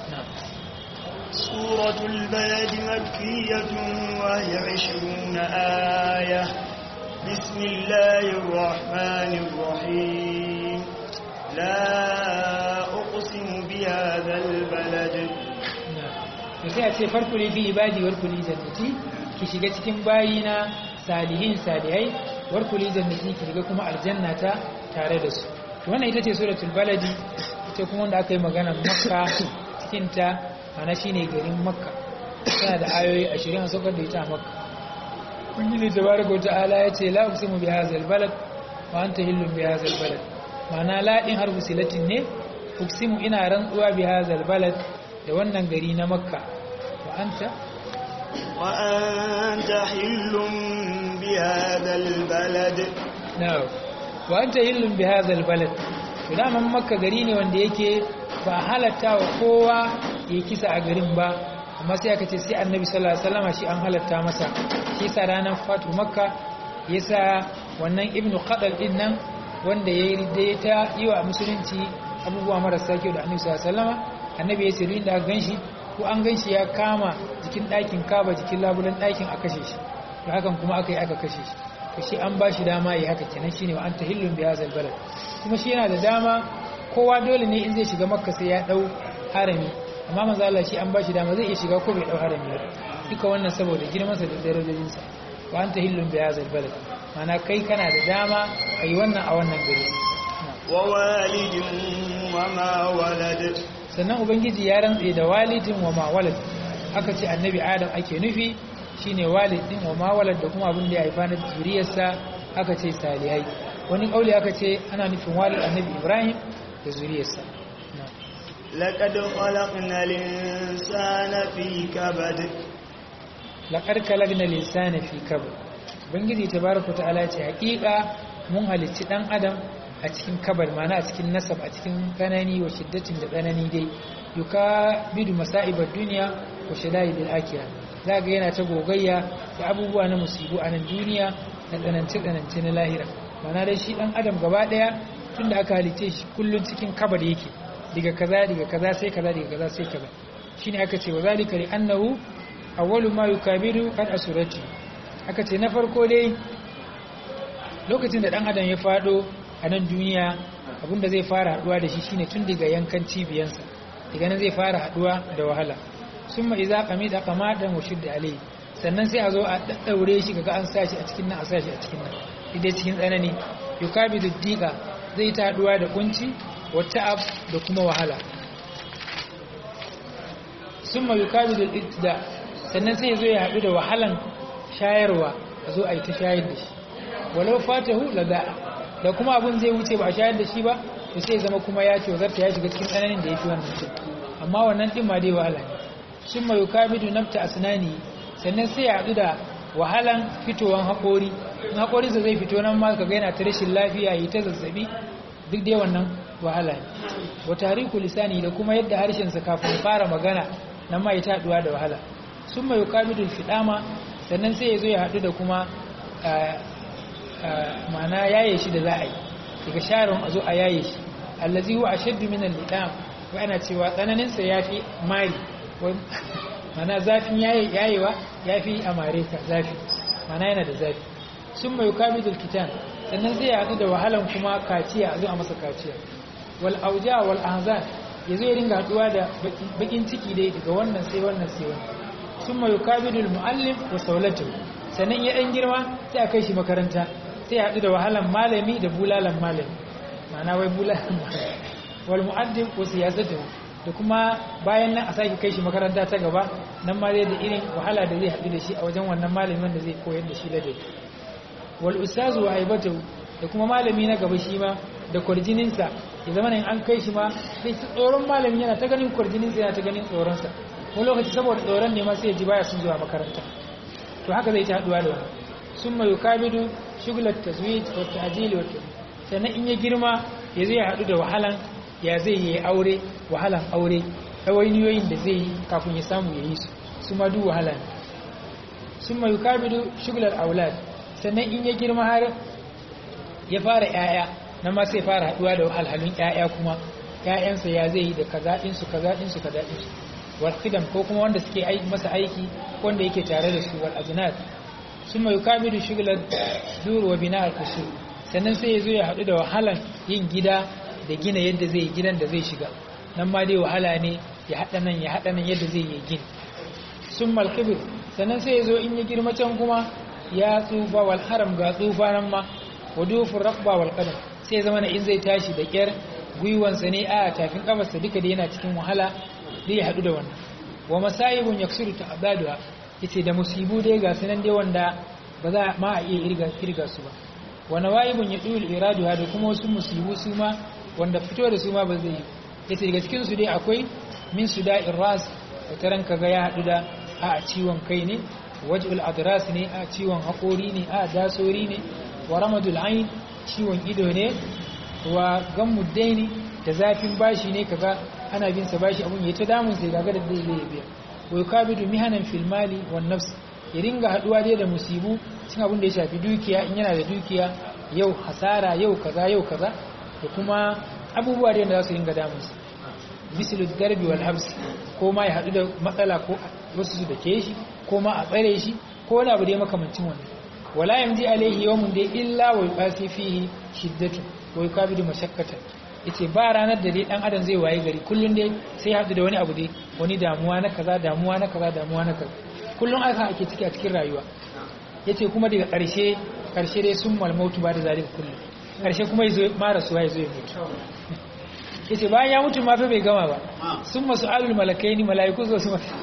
سورة البلد مكية وهي عشرون آية بسم الله الرحمن الرحيم لا أقسم بهذا البلد sai a ce farko ne fi ibadi warkuli jannati ki shiga cikin bayina salihin salihai warkuli jannati ki shiga kuma aljanna ta tare da su wannan ita ce suratul baladi ita kuma wanda aka yi magana makka cikin ta ana shine garin makka tana da ayoyi 20 a saukar da ita a makka ubangiji tabaraka wa ta'ala ya ce la uqsimu bi hadzal balad wa anta hillun bi hadzal balad ma'ana la din harfu silatin ne uqsimu ina rantsuwa bi hadzal balad da wannan gari na makka wa anta wa anta hillun bi hadzal balad na'am wa anta hillun bi hadzal balad to daman makka gari ne wanda yake ba halatta wa kowa ya kisa a garin ba amma sai aka ce sai annabi sallallahu alaihi wasallam shi an halatta masa shi sa ranar fatu makka yasa wannan ibnu qadal din nan wanda yayi ridda ta yi wa musulunci abubuwa marasa kyau da annabi sallallahu alaihi wasallam annabi ya ce duk da ganshi ko an ganshi ya kama jikin ɗakin kaba jikin labulan ɗakin a kashe shi to hakan kuma aka yi aka kashe shi to shi an ba shi dama yi haka kenan shine wa anta hillun bi hazal balad kuma shi yana da dama kowa dole ne in zai shiga makka sai ya dau harami amma manzo Allah shi an ba shi dama zai iya shiga ko bai dau harami ba duka wannan saboda girman sa da darajojin sa wa anta hillun bi hazal balad mana kai kana da dama kai wannan a wannan gari wa walidin wa ma walad sannan ubangiji ya rantse da walidin wa ma walad aka ce annabi adam ake nufi shine walidin wa ma walad da kuma abin da ya haifa na zuriyarsa aka ce salihai wani kauli aka ce ana nufin walid annabi ibrahim da zuriyarsa laqad khalaqna al-insana fi kabad laqad khalaqna al-insana fi kabad ubangiji tabaraka ta'ala ce hakika mun halicci dan adam a cikin kabar mana a cikin nasab a cikin tsanani wa shiddatin da tsanani dai yuka bidu masa'ibar duniya wa shadaidil akhirah za ga yana ta gogayya da abubuwa na musibu a nan duniya da tsanance-tsanance na lahira mana dai shi dan adam gaba daya tun da aka halice shi kullum cikin kabar yake daga kaza daga kaza sai kaza daga kaza sai kaza shine aka ce wa zalika li annahu awwalu ma yukabiru qad asurati aka ce na farko dai lokacin da dan adam ya fado a nan duniya abinda zai fara haduwa da shi shine tun daga yankan cibiyansa daga nan zai fara haduwa da wahala summa idza qamida qamadan wa shudda alayhi sannan sai a zo a daddaure shi kaga an sashi a cikin nan a sashi a cikin nan idai cikin tsanani yukabidu diqa zai ta haduwa da kunci wa ta'ab da kuma wahala summa yukabidu al-ibtida sannan sai zo ya hadu da wahalan shayarwa a zo a yi ta shayar da shi walau fatahu lada da kuma abun zai wuce ba a shayar da shi ba to sai zama kuma ya ce wazarta ya shiga cikin tsananin da ya fi wannan ce amma wannan din ma dai wahala ne sun mai yukabidu nafta asnani sannan sai ya haɗu da wahalan fitowan haƙori in haƙorinsa zai fito nan ma kaga yana ta rashin lafiya yi ta zazzabi duk dai wannan wahala ne wa tariku lisani da kuma yadda harshensa kafin fara magana nan ma ya ta haɗuwa da wahala sun mai yukabidu fidama sannan sai ya zo ya haɗu da kuma ma'ana yaye shi da za a yi daga sharon a zo a yaye shi allazi huwa ashaddu min al-lidam wa ana cewa tsananin sa yafi mari mana zafin yaye yayewa yafi amare ka zafi mana yana da zafi sun mai kamidul kitan sannan zai haɗu da wahalan kuma kaciya a zo a masa kaciya wal auja wal ahzan yazo ya dinga haɗuwa da bakin ciki dai daga wannan sai wannan sai wannan sun mai kamidul muallim wa saulatu sannan ya dan girma sai a kai shi makaranta sai ya haɗu da wahalan malami da bulalan malami ma'ana wai bulalan malami wal mu'addin ko siyasatu da kuma bayan nan a sake kai shi makaranta ta gaba nan ma zai da irin wahala da zai haɗu da shi a wajen wannan malami wanda zai koyar da shi ladabi wal ustazu wa aibatu da kuma malami na gaba shi ma da kwarjininsa ya zama in an kai shi ma sai tsoron malami yana ta ganin kwarjininsa yana ta ganin tsoronsa wani lokaci saboda tsoron ne ma sai ya ji baya sun zuwa makaranta to haka zai ta haɗuwa da wani sun mai yukabidu shugular taswit wa ta'jil wa sannan in ya girma ya zai haɗu da wahalan ya zai yi aure wahalan aure ɗawainiyoyin da zai yi kafin ya samu ya yi su su ma duk wahala ne sun mai yukabidu shugular aulad sannan in ya girma har ya fara ‘ya'ya na ma sai fara haɗuwa da wahalhalun ‘ya'ya kuma ‘ya'yansa ya zai yi da kaza ɗinsu kaza ɗinsu kaza ɗinsu warfidan ko kuma wanda suke masa aiki wanda yake tare da su wal ajnad sun mai yukabidu shugular duru wa bina al-kusur sannan sai ya zo ya haɗu da wahalan yin gida da gina yadda zai yi gidan da zai shiga nan ma dai wahala ne ya haɗa nan ya haɗa nan yadda zai yi gini sun malkibir sannan sai ya zo in ya girma can kuma ya tsufa wal haram ga tsufa nan ma wa dufin rakba wal kadam sai zama na in zai tashi da kyar gwiwansa ne a tafin kafarsa duka da yana cikin wahala zai ya haɗu da wannan wa masayibun yaksiru ta abaduwa yace da musibu dai ga sunan dai wanda ba za ma a iya irga su ba wa nawaibun yadul iraduha da kuma wasu musibu su ma wanda fito da su ma ba zai yi yace daga cikin su dai akwai min suda'ir ras wataran kaga ya hadu da a ciwon kai ne waj'ul adras ne a ciwon hakori ne a dasori ne wa ramadul ain ciwon ido ne wa gammud daini da zafin bashi ne kaga ana bin sa bashi abun yayi ta damun sai kaga da zai zai biya wa yukabidu mihanan fil mali wan nafs ya ringa haduwa dai da musibu cin abun da ya shafi dukiya in yana da dukiya yau hasara yau kaza yau kaza da kuma abubuwa da za su ringa damunsa mislu darbi wal habs ko ma ya hadu da matsala ko wasu su dake shi ko ma a tsare shi ko wani abu da ya makamancin wannan wala yamdi alaihi yawmun dai illa wa yuqasi fihi shiddatu wa yukabidu mashaqqata yace ba ranar da dai dan adam zai waye gari kullun dai sai hadu da wani abu dai wani damuwa na kaza damuwa na kaza damuwa na kaza kullun aka ake ciki a cikin rayuwa yace kuma daga ƙarshe ƙarshe dai sun malmautu ba da zalika kullum ƙarshe kuma yazo mara suwa yazo ya mutu yace bayan ya mutu ma fa bai gama ba sun masu alul malakaini malaiku zo su mata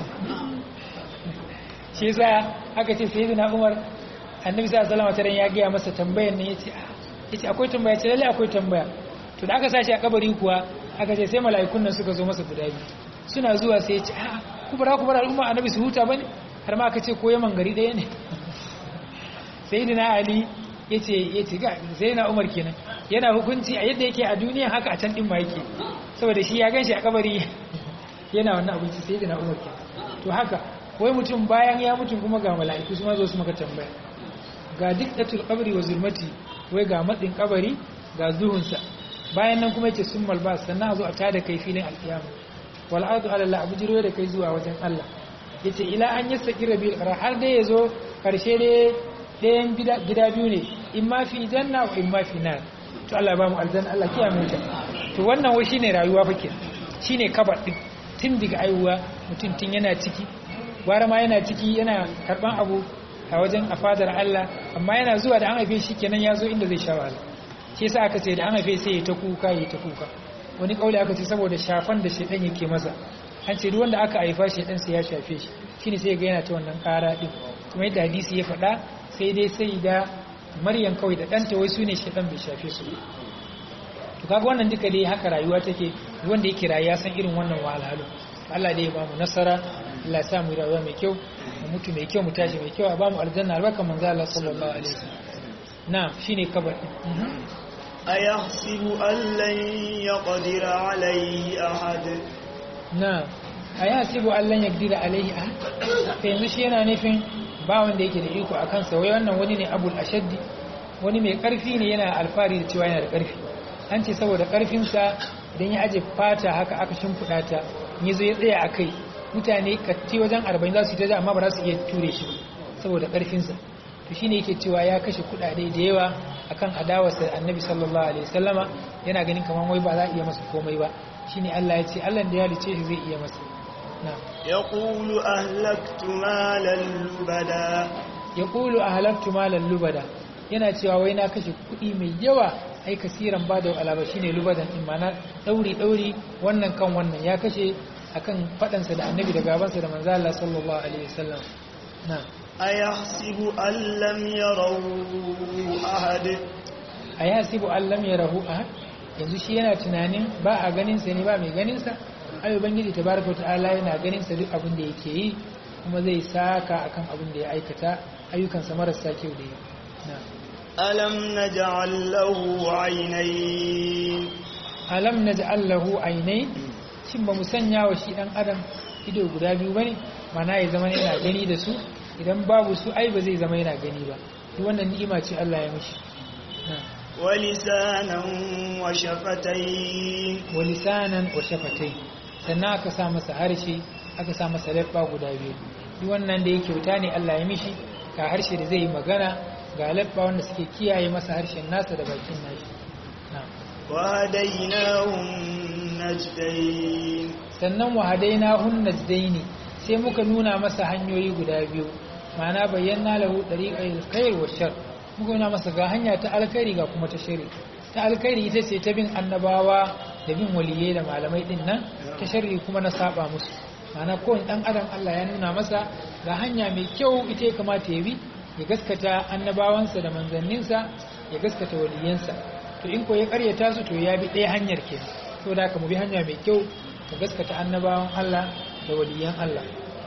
shi yasa aka ce sayyidina Umar annabi sallallahu alaihi wasallam ya ga masa tambayan nan yace yace akwai tambaya ce lalle akwai tambaya to da aka sashi a kabari kuwa aka ce sai mala'ikun nan suka zo masa guda biyu suna zuwa sai ya ce a ku bara ku bara al'umma annabi su huta bane har ma aka ce ko yaman gari ɗaya ne sayyidina ali yace yace ga sayyidina umar kenan yana hukunci a yadda yake a duniya haka a can din ma yake saboda shi ya ganshi a kabari yana wannan abinci sayyidina umar kenan to haka wai mutum bayan ya mutu kuma ga mala'iku su ma zo su maka tambaya ga diktatul qabri wa zulmati wai ga matsin kabari ga zuhunsa bayan nan kuma yace summal ba sannan a zo a tada kai filin alkiyama wal ardu ala Allah abujiro da kai zuwa wajen Allah yace ila an yastaqira bil qara har dai yazo karshe dai ɗayan gida biyu ne in ma fi janna wa in ma fi nar to Allah ba mu aljanna Allah kiyaye mu ta to wannan wai shine rayuwa fake shine kabar din tun daga aiwa mutum tun yana ciki gwara ma yana ciki yana karban abu a wajen afadar Allah amma yana zuwa da an haife shi kenan ya zo inda zai sha wahala shi yasa aka ce da an haife sai ya ta kuka ya ta kuka wani kauli aka ce saboda shafan da shedan yake masa an ce duk wanda aka haifa shedan sai ya shafe shi shine sai ga yana ta wannan kara din kuma yadda hadisi ya faɗa sai dai sai da maryam kawai da ɗanta wai su ne shedan bai shafe su to kaga wannan duka dai haka rayuwa take wanda yake rayuwa san irin wannan wahalhalu Allah dai ya ba mu nasara Allah ya sa mu rayuwa mai kyau mu mutu mai kyau mu tashi mai kyau a ba mu aljanna albarka manzo Allah sallallahu alaihi wasallam na'am shine kabar أيحسب أن لن يقدر عليه أحد na'am ayasibu allan yakdira alaihi ahad to yanzu shi yana nufin ba wanda yake da iko akan sa wai wannan wani ne abul ashaddi wani mai karfi ne yana alfari da cewa yana da karfi an ce saboda karfin sa idan ya aje fata haka aka shimfiɗa ta ya zo ya tsaya a kai mutane katti wajen arba'in za su yi ta amma ba za su iya ture shi saboda karfinsa to shi ne yake cewa ya kashe kuɗaɗe da yawa akan adawarsa annabi sallallahu alaihi wasallama yana ganin kamar wai ba za a iya masa komai ba shine Allah ya ce Allah da ya halice shi zai iya masa na يقول أهلكت مالا لبدا yaqulu ahlaktu malan lubada yana cewa wai na kashe kuɗi mai yawa ai kasiran ba da alaba shine lubadan in mana dauri dauri wannan kan wannan ya kashe akan fadansa da annabi da gabansa da manzo Allah sallallahu alaihi wasallam na أيحسب أن لم يروا أحد ayasibu allam yarahu ahad yanzu shi yana tunanin ba a ganin sa ne ba mai ganin sa ai ubangiji tabaraka ta'ala yana ganin sa duk abin da yake yi kuma zai saka akan abin da ya aikata ayyukansa marasa kyau da yi na ألم نجعل له عينين alam naj'al lahu aynay shin ba mu sanya wa shi dan adam ido guda biyu bane mana ya zama yana gani da su idan babu su ai ba zai zama yana gani ba duk wannan ni'ima ce Allah ya mishi na ولسانا وشفتين wa lisanan wa shafatai sannan aka sa masa harshe aka sa masa labba guda biyu duk wannan da yake wuta ne Allah ya mishi ga harshe da zai yi magana ga labba wanda suke kiyaye masa harshen nasa da bakin nashi na'am وهديناه النجدين sannan wahadaina hun najdaini sai muka nuna masa hanyoyi guda biyu ma'ana bayyana lahu dariqal khair wa shar muka nuna masa ga hanya ta alkhairi ga kuma ta shari ta alkhairi ita ce ta bin annabawa da bin waliyai da malamai din nan ta sharri kuma na saba musu ma'ana kowane dan adam Allah ya nuna masa ga hanya mai kyau ita ya kamata ya bi ya gaskata annabawansa da manzanninsa ya gaskata waliyansa to in ko ya karyata su to ya bi ɗaya hanyar ke to da ka mu bi hanya mai kyau ka gaskata annabawan Allah da waliyan Allah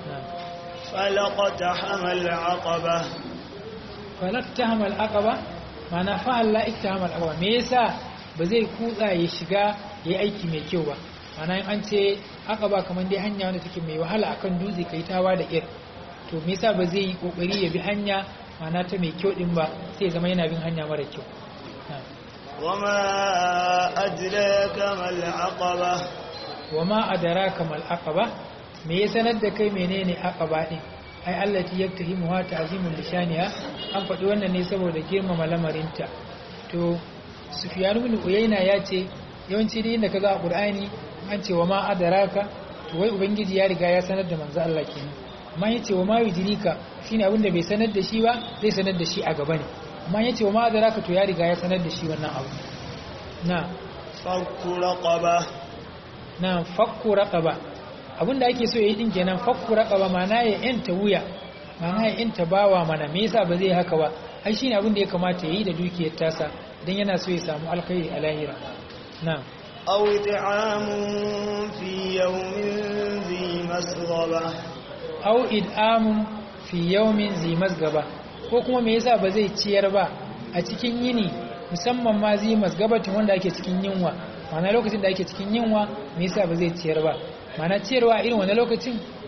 فلقتحم العقبة falaktahama al-aqaba mana fa Allah iktahama al-aqaba me yasa ba zai kutsa ya shiga yayi aiki mai kyau ba mana in an ce aqaba kaman dai hanya wanda take mai wahala akan dutse kai tawa da ir to me yasa ba zai yi kokari ya bi hanya mana ta mai kyau din ba sai ya zama yana bin hanya mara kyau وما أدراك ما العقبة wama adraka mal aqaba me ya sanar da kai menene aqaba din ai allati yaktahimuha ta'zimul lishaniha an faɗi wannan ne saboda girmama lamarinta to sufyan ibn uyayna ya ce yawanci dai inda kaga a qur'ani an ce wama adraka to wai ubangiji ya riga ya sanar da manzo Allah kenan amma yace wama yudrika shine abin da bai sanar da shi ba zai sanar da shi a gaba ne amma yace wama adraka to ya riga ya sanar da shi wannan abu na فك رقبة na fakku raqaba abinda ake so yayi din kenan fakku raqaba mana ya yanta wuya mana ya yanta bawa mana me yasa ba zai haka ba ai shine abin da ya kamata yayi da dukiyar tasa dan yana so ya samu alkhairi a lahira na أو إطعام في يوم ذي مسغبة au id'amun fi yawmin zi masgaba ko kuma me yasa ba zai ciyar ba a cikin yini musamman ma zi masgabatin wanda ake cikin yunwa mana lokacin da ake cikin yunwa me yasa ba zai ciyar ba mana ciyarwa a irin wani lokacin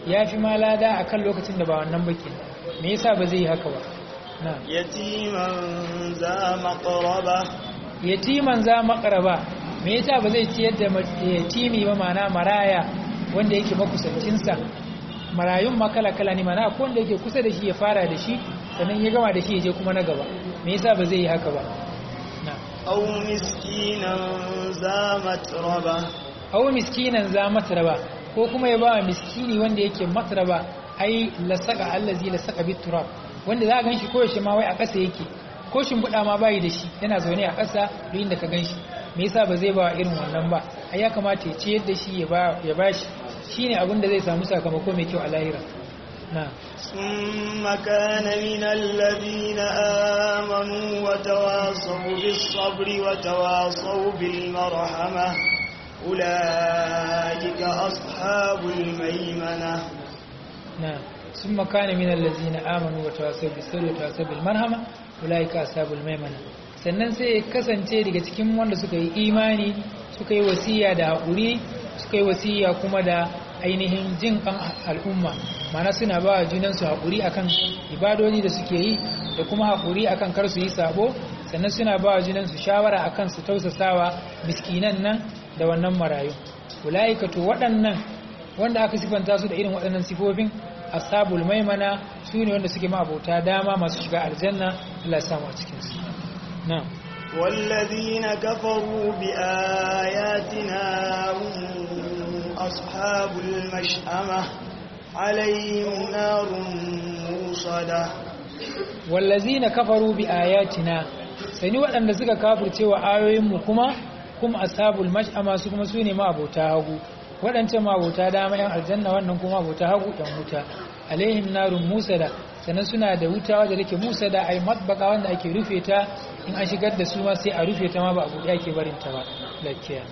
ya fi ma lada akan lokacin da ba wannan baki me yasa ba zai yi haka ba na yatiman za maqraba yatiman za maqraba me yasa ba zai ciyar da yatimi ba mana maraya wanda yake makusancinsa marayun makala kala ne mana ko wanda yake kusa da shi ya fara da shi sannan ya gama da shi ya je kuma na gaba me yasa ba zai yi haka ba na aw miskinan za matraba aw miskinan za matraba ko kuma ya ba miskini wanda yake matraba ai lasaka allazi lasaka biturab wanda za ka ganshi ko yaushe ma wai a ƙasa yake ko shimfiɗa ma bayi da shi yana zaune a ƙasa duk inda ka ganshi me yasa ba zai ba irin wannan ba ai ya kamata ya ciyar da shi ya ba ya bashi shine abin da zai samu sakamako mai kyau a lahira na ثم كان من الذين آمنوا وتواصوا بالصبر وتواصوا بالمرحمة أولئك أصحاب الميمنة نعم ثم كان من الذين آمنوا وتواصوا بالصبر وتواصوا بالمرحمة أولئك أصحاب الميمنة sannan sai ya kasance daga cikin wanda suka yi imani suka yi wasiya da haƙuri suka yi wasiya kuma da ainihin jin kan al'umma mana suna ba wa junansu haƙuri akan ibadodi da suke yi da kuma haƙuri akan kar su yi sabo sannan suna ba wa junansu shawara akan su tausasawa miskinan nan da wannan marayu ulaika to waɗannan wanda aka sifanta su da irin waɗannan sifofin ashabul maimana su ne wanda suke ma'abota dama masu shiga aljanna Allah ya samu a cikin su na'am والذين كفروا بآياتنا هم أصحاب المشأمة عليهم نار موصدة wallazina kafaru bi ayatina sani waɗanda suka kafirce wa ayoyinmu kuma kuma ashabul mash'ama su kuma sune ma abota hagu waɗancan ma abota dama yan aljanna wannan kuma abota hagu yan wuta alaihim narun musada sannan suna da wuta wadda take musada ai matbaka wanda ake rufe ta in an shigar da su ma sai a rufe ta ma ba a buɗe ake barin ta ba lakiya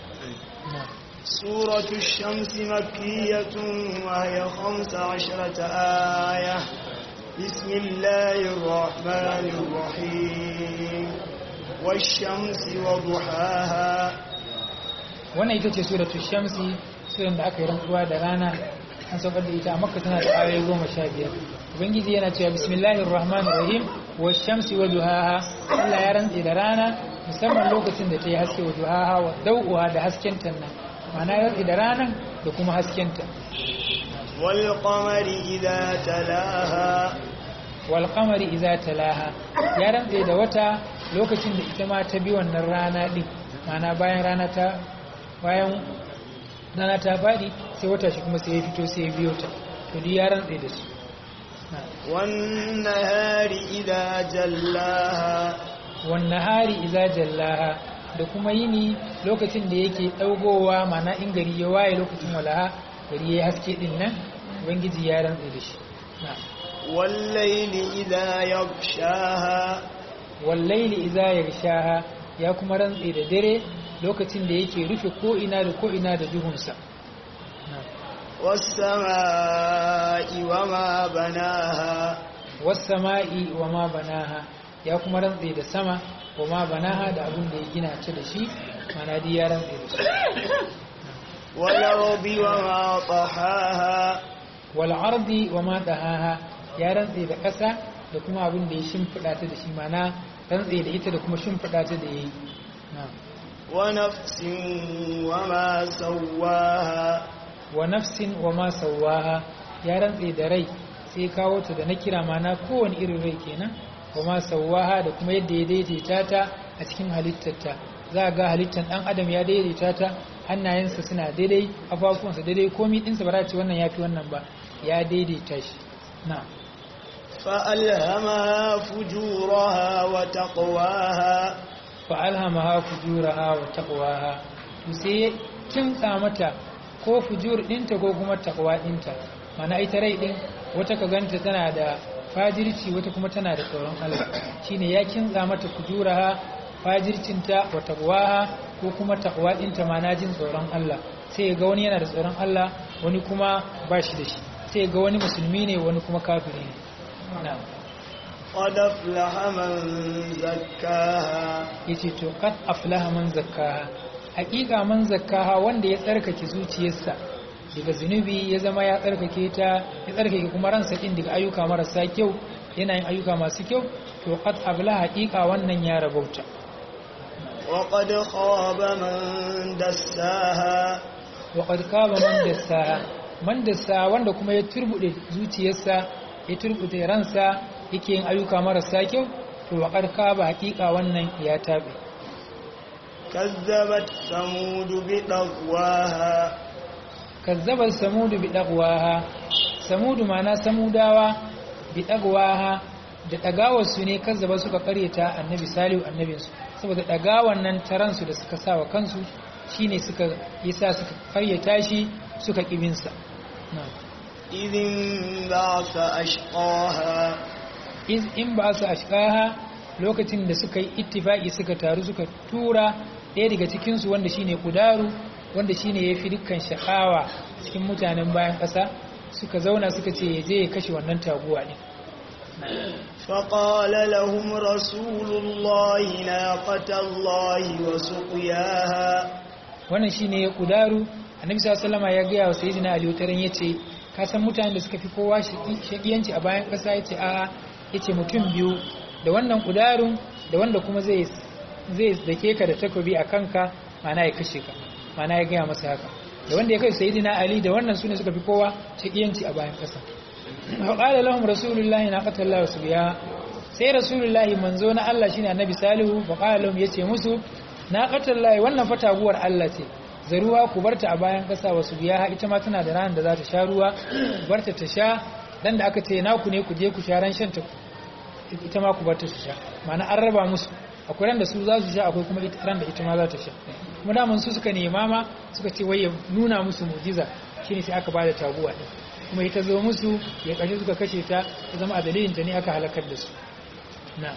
سورة الشمس مكية وهي خمس عشرة آية بسم الله الرحمن الرحيم والشمس وضحاها wannan ita ce suratul shamsi suran da aka yi rantsuwa da rana an saukar da ita a makka tana da ayoyi goma sha biyar ubangiji yana cewa bismillahir rahmanir rahim wa shamsi wa duhaha Allah ya rantse da rana musamman lokacin da ta yi haske wa duhaha wa dau'uha da hasken ta nan ma'ana ya rantse da ranan da kuma hasken ta والقمر إذا تلاها wal qamari idza talaha ya rantse da wata lokacin da ita ma ta bi wannan rana din ma'ana bayan rana ta bayan rana ta fadi sai wata shi kuma sai ya fito sai ya biyo ta to duk ya rantse da su والنهار إذا جلاها wannan hari iza jallaha da kuma yini lokacin da yake daugowa mana in gari ya waye lokacin walaha gari ya haske din nan ubangiji ya rantse da shi na والليل إذا يغشاها wallaili iza yarshaha ya kuma rantse da dare lokacin da yake rufe ko ina da ko ina da duhunsa na والسماء وما بناها wasama'i wa ma banaha ya kuma rantse da sama wa ma banaha da abin da ya gina ta da shi mana dai ya rantse da shi والأرض وما طحاها wal ardi wa ma dahaha ya rantse da ƙasa da kuma abin da ya shimfiɗa ta da shi mana rantse da ita da kuma shimfiɗa ta da yayi na'am ونفس وما سواها wa nafsin wa ma sawaha ya rantse da rai sai kawo ta da na kira mana kowane irin rai kenan wa ma sawaha da kuma yadda ya daidaita ta a cikin halittarta za ga halittar dan adam ya daidaita ta hannayensa suna daidai kafafuwansa daidai komi ɗinsa ba za ce wannan ya fi wannan ba ya daidaita shi na فألهمها فجورها وتقواها fa'alhamaha fujuraha wa taqwaha to sai kimtsa mata ko fujur dinta ko kuma taqwa dinta mana ita rai din wata ka ganta tana da fajirci wata kuma tana da tsoron Allah shine ya kimtsa mata fujuraha fajircinta wa taqwaha ko kuma taqwa dinta mana jin tsoron Allah sai ga wani yana da tsoron Allah wani kuma ba shi da shi sai ga wani musulmi ne wani kuma kafiri ne na'am قد أفلح من زكاها yace to kad aflaha man zakkaha hakika man zakkaha wanda ya tsarkake zuciyarsa daga zunubi ya zama ya tsarkake ta ya tsarkake kuma ransa din daga ayyuka marasa kyau yana yin ayyuka masu kyau to qad abla haqiqa wannan ya rabauta وقد خاب من دساها wa qad kaba man dassaha man dassaha wanda kuma ya turbude zuciyarsa ya turbude ransa yake yin ayyuka marasa kyau to wa qad kaba haqiqa wannan ya tabe كذبت ثمود بطغواها kazzabar samudu bi dagwaha samudu mana samudawa bi dagwaha da dagawarsu ne kazzaba suka karyata annabi salihu annabinsu saboda dagawan nan taransu da suka sa wa kansu shine suka yasa suka karyata shi suka kibinsa إذ انبعث أشقاها iz in ba su ashkaha lokacin da suka yi ittifaki suka taru suka tura ɗaya daga cikinsu wanda shine kudaru wanda shine ya fi dukkan sha'awa cikin mutanen bayan ƙasa suka zauna suka ce ya je ya kashe wannan taguwa ɗin فقال لهم رسول الله ناقة الله وسقياها wannan shine ya kudaru annabi sallallahu alaihi ya gaya wa sayyidina ali wataran yace ka san mutanen da suka fi kowa shakiyanci a bayan ƙasa yace a'a yace mutum biyu da wannan kudarun da wanda kuma zai zai dake ka da takobi a kanka mana ya kashe ka mana ya gaya masa haka da wanda ya kai sayyidina ali da wannan sune suka fi kowa shakiyanci a bayan ƙasa wa qala lahum rasulullahi naqatallahu subya sai rasulullahi manzo na Allah shine annabi salihu fa qala lahum yace musu naqatallahi wannan fataguwar Allah ce zaruwa ku barta a bayan ƙasa wasu biya ita ma tana da ranar da za ta sha ruwa barta ta sha dan da aka ce naku ne ku je ku sha ran shan ta ita ma ku barta su sha ma'ana an raba musu akwai ran da su za su sha akwai kuma ran da ita ma za ta sha kuma daman su suka nema ma suka ce wai ya nuna musu mu'jiza shine sai aka bada taguwa din kuma ita zo musu ya kashe suka kashe ta ta zama a dalilin ta ne aka halakar da su na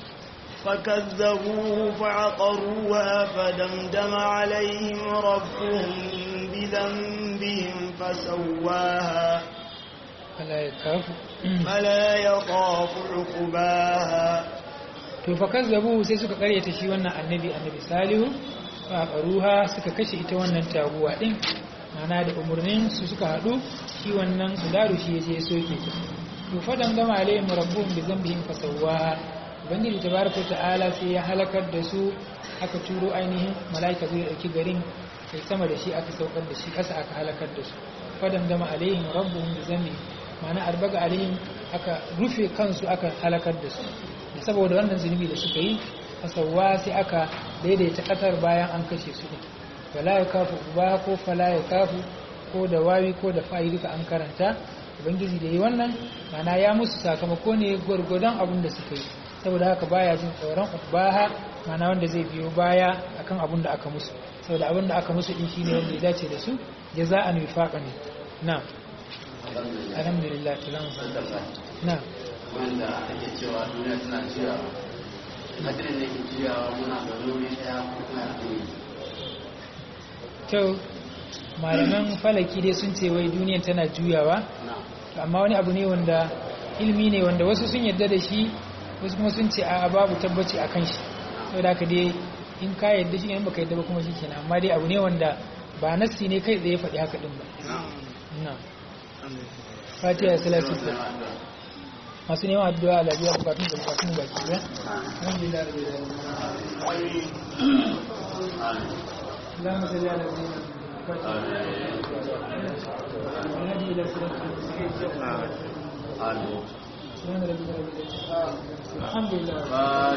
فكذبوه فعقروها فدمدم عليهم ربهم بذنبهم فسواها فلا يخاف فلا يخاف عقباها to fa kazzabu sai suka karyata shi wannan annabi annabi salihu fa qaruha suka kashe ita wannan taguwa din mana da umurnin su suka hadu shi wannan kudaru shi yaje soke ta to fa dangama alaihim rabbuhum bi dhanbihim fasawwaha ubangiji tabaraka ta'ala sai ya halakar da su aka turo ainihin malaika zai dauki garin sai sama da shi aka saukar da shi kasa aka halakar da su fa dangama alaihim rabbuhum bi dhanbihim mana arbaga alaihim aka rufe kansu aka halakar da su saboda wannan zunubi da suka yi fasawa sai aka daidaita ƙasar bayan an kashe su ɗin wala ya kafu ba ko fala ya kafu ko da wawi ko da fa'i duka an karanta ubangiji da yi wannan mana ya musu sakamako ne gwargwadon abin da suka yi saboda haka baya jin tsoron ubaha mana wanda zai biyo baya akan abin da aka musu saboda abin da aka musu din shine wanda ya dace da su jaza'an wifaqan na alhamdulillah salamu na wanda ake cewa duniya tana juyawa hadirin da ke juyawa muna da wuri daya ko kuma a kyau malaman falaki dai sun ce wai duniyan tana juyawa amma wani abu ne wanda ilmi ne wanda wasu sun yadda da shi wasu kuma sun ce a babu tabbaci a kan shi saboda haka dai in ka yadda shi ne in baka yadda ba kuma shi kenan amma dai abu ne wanda ba nassi ne kai tsaye faɗi haka ɗin ba na fatiha salatu masu neman addu'a a lafiya bukatun da bukatun baki ɗaya alhamdulillah rabbil alamin اللهم صل على سيدنا محمد الى صراط المستقيم آمين سبحان ربك رب العزه الحمد لله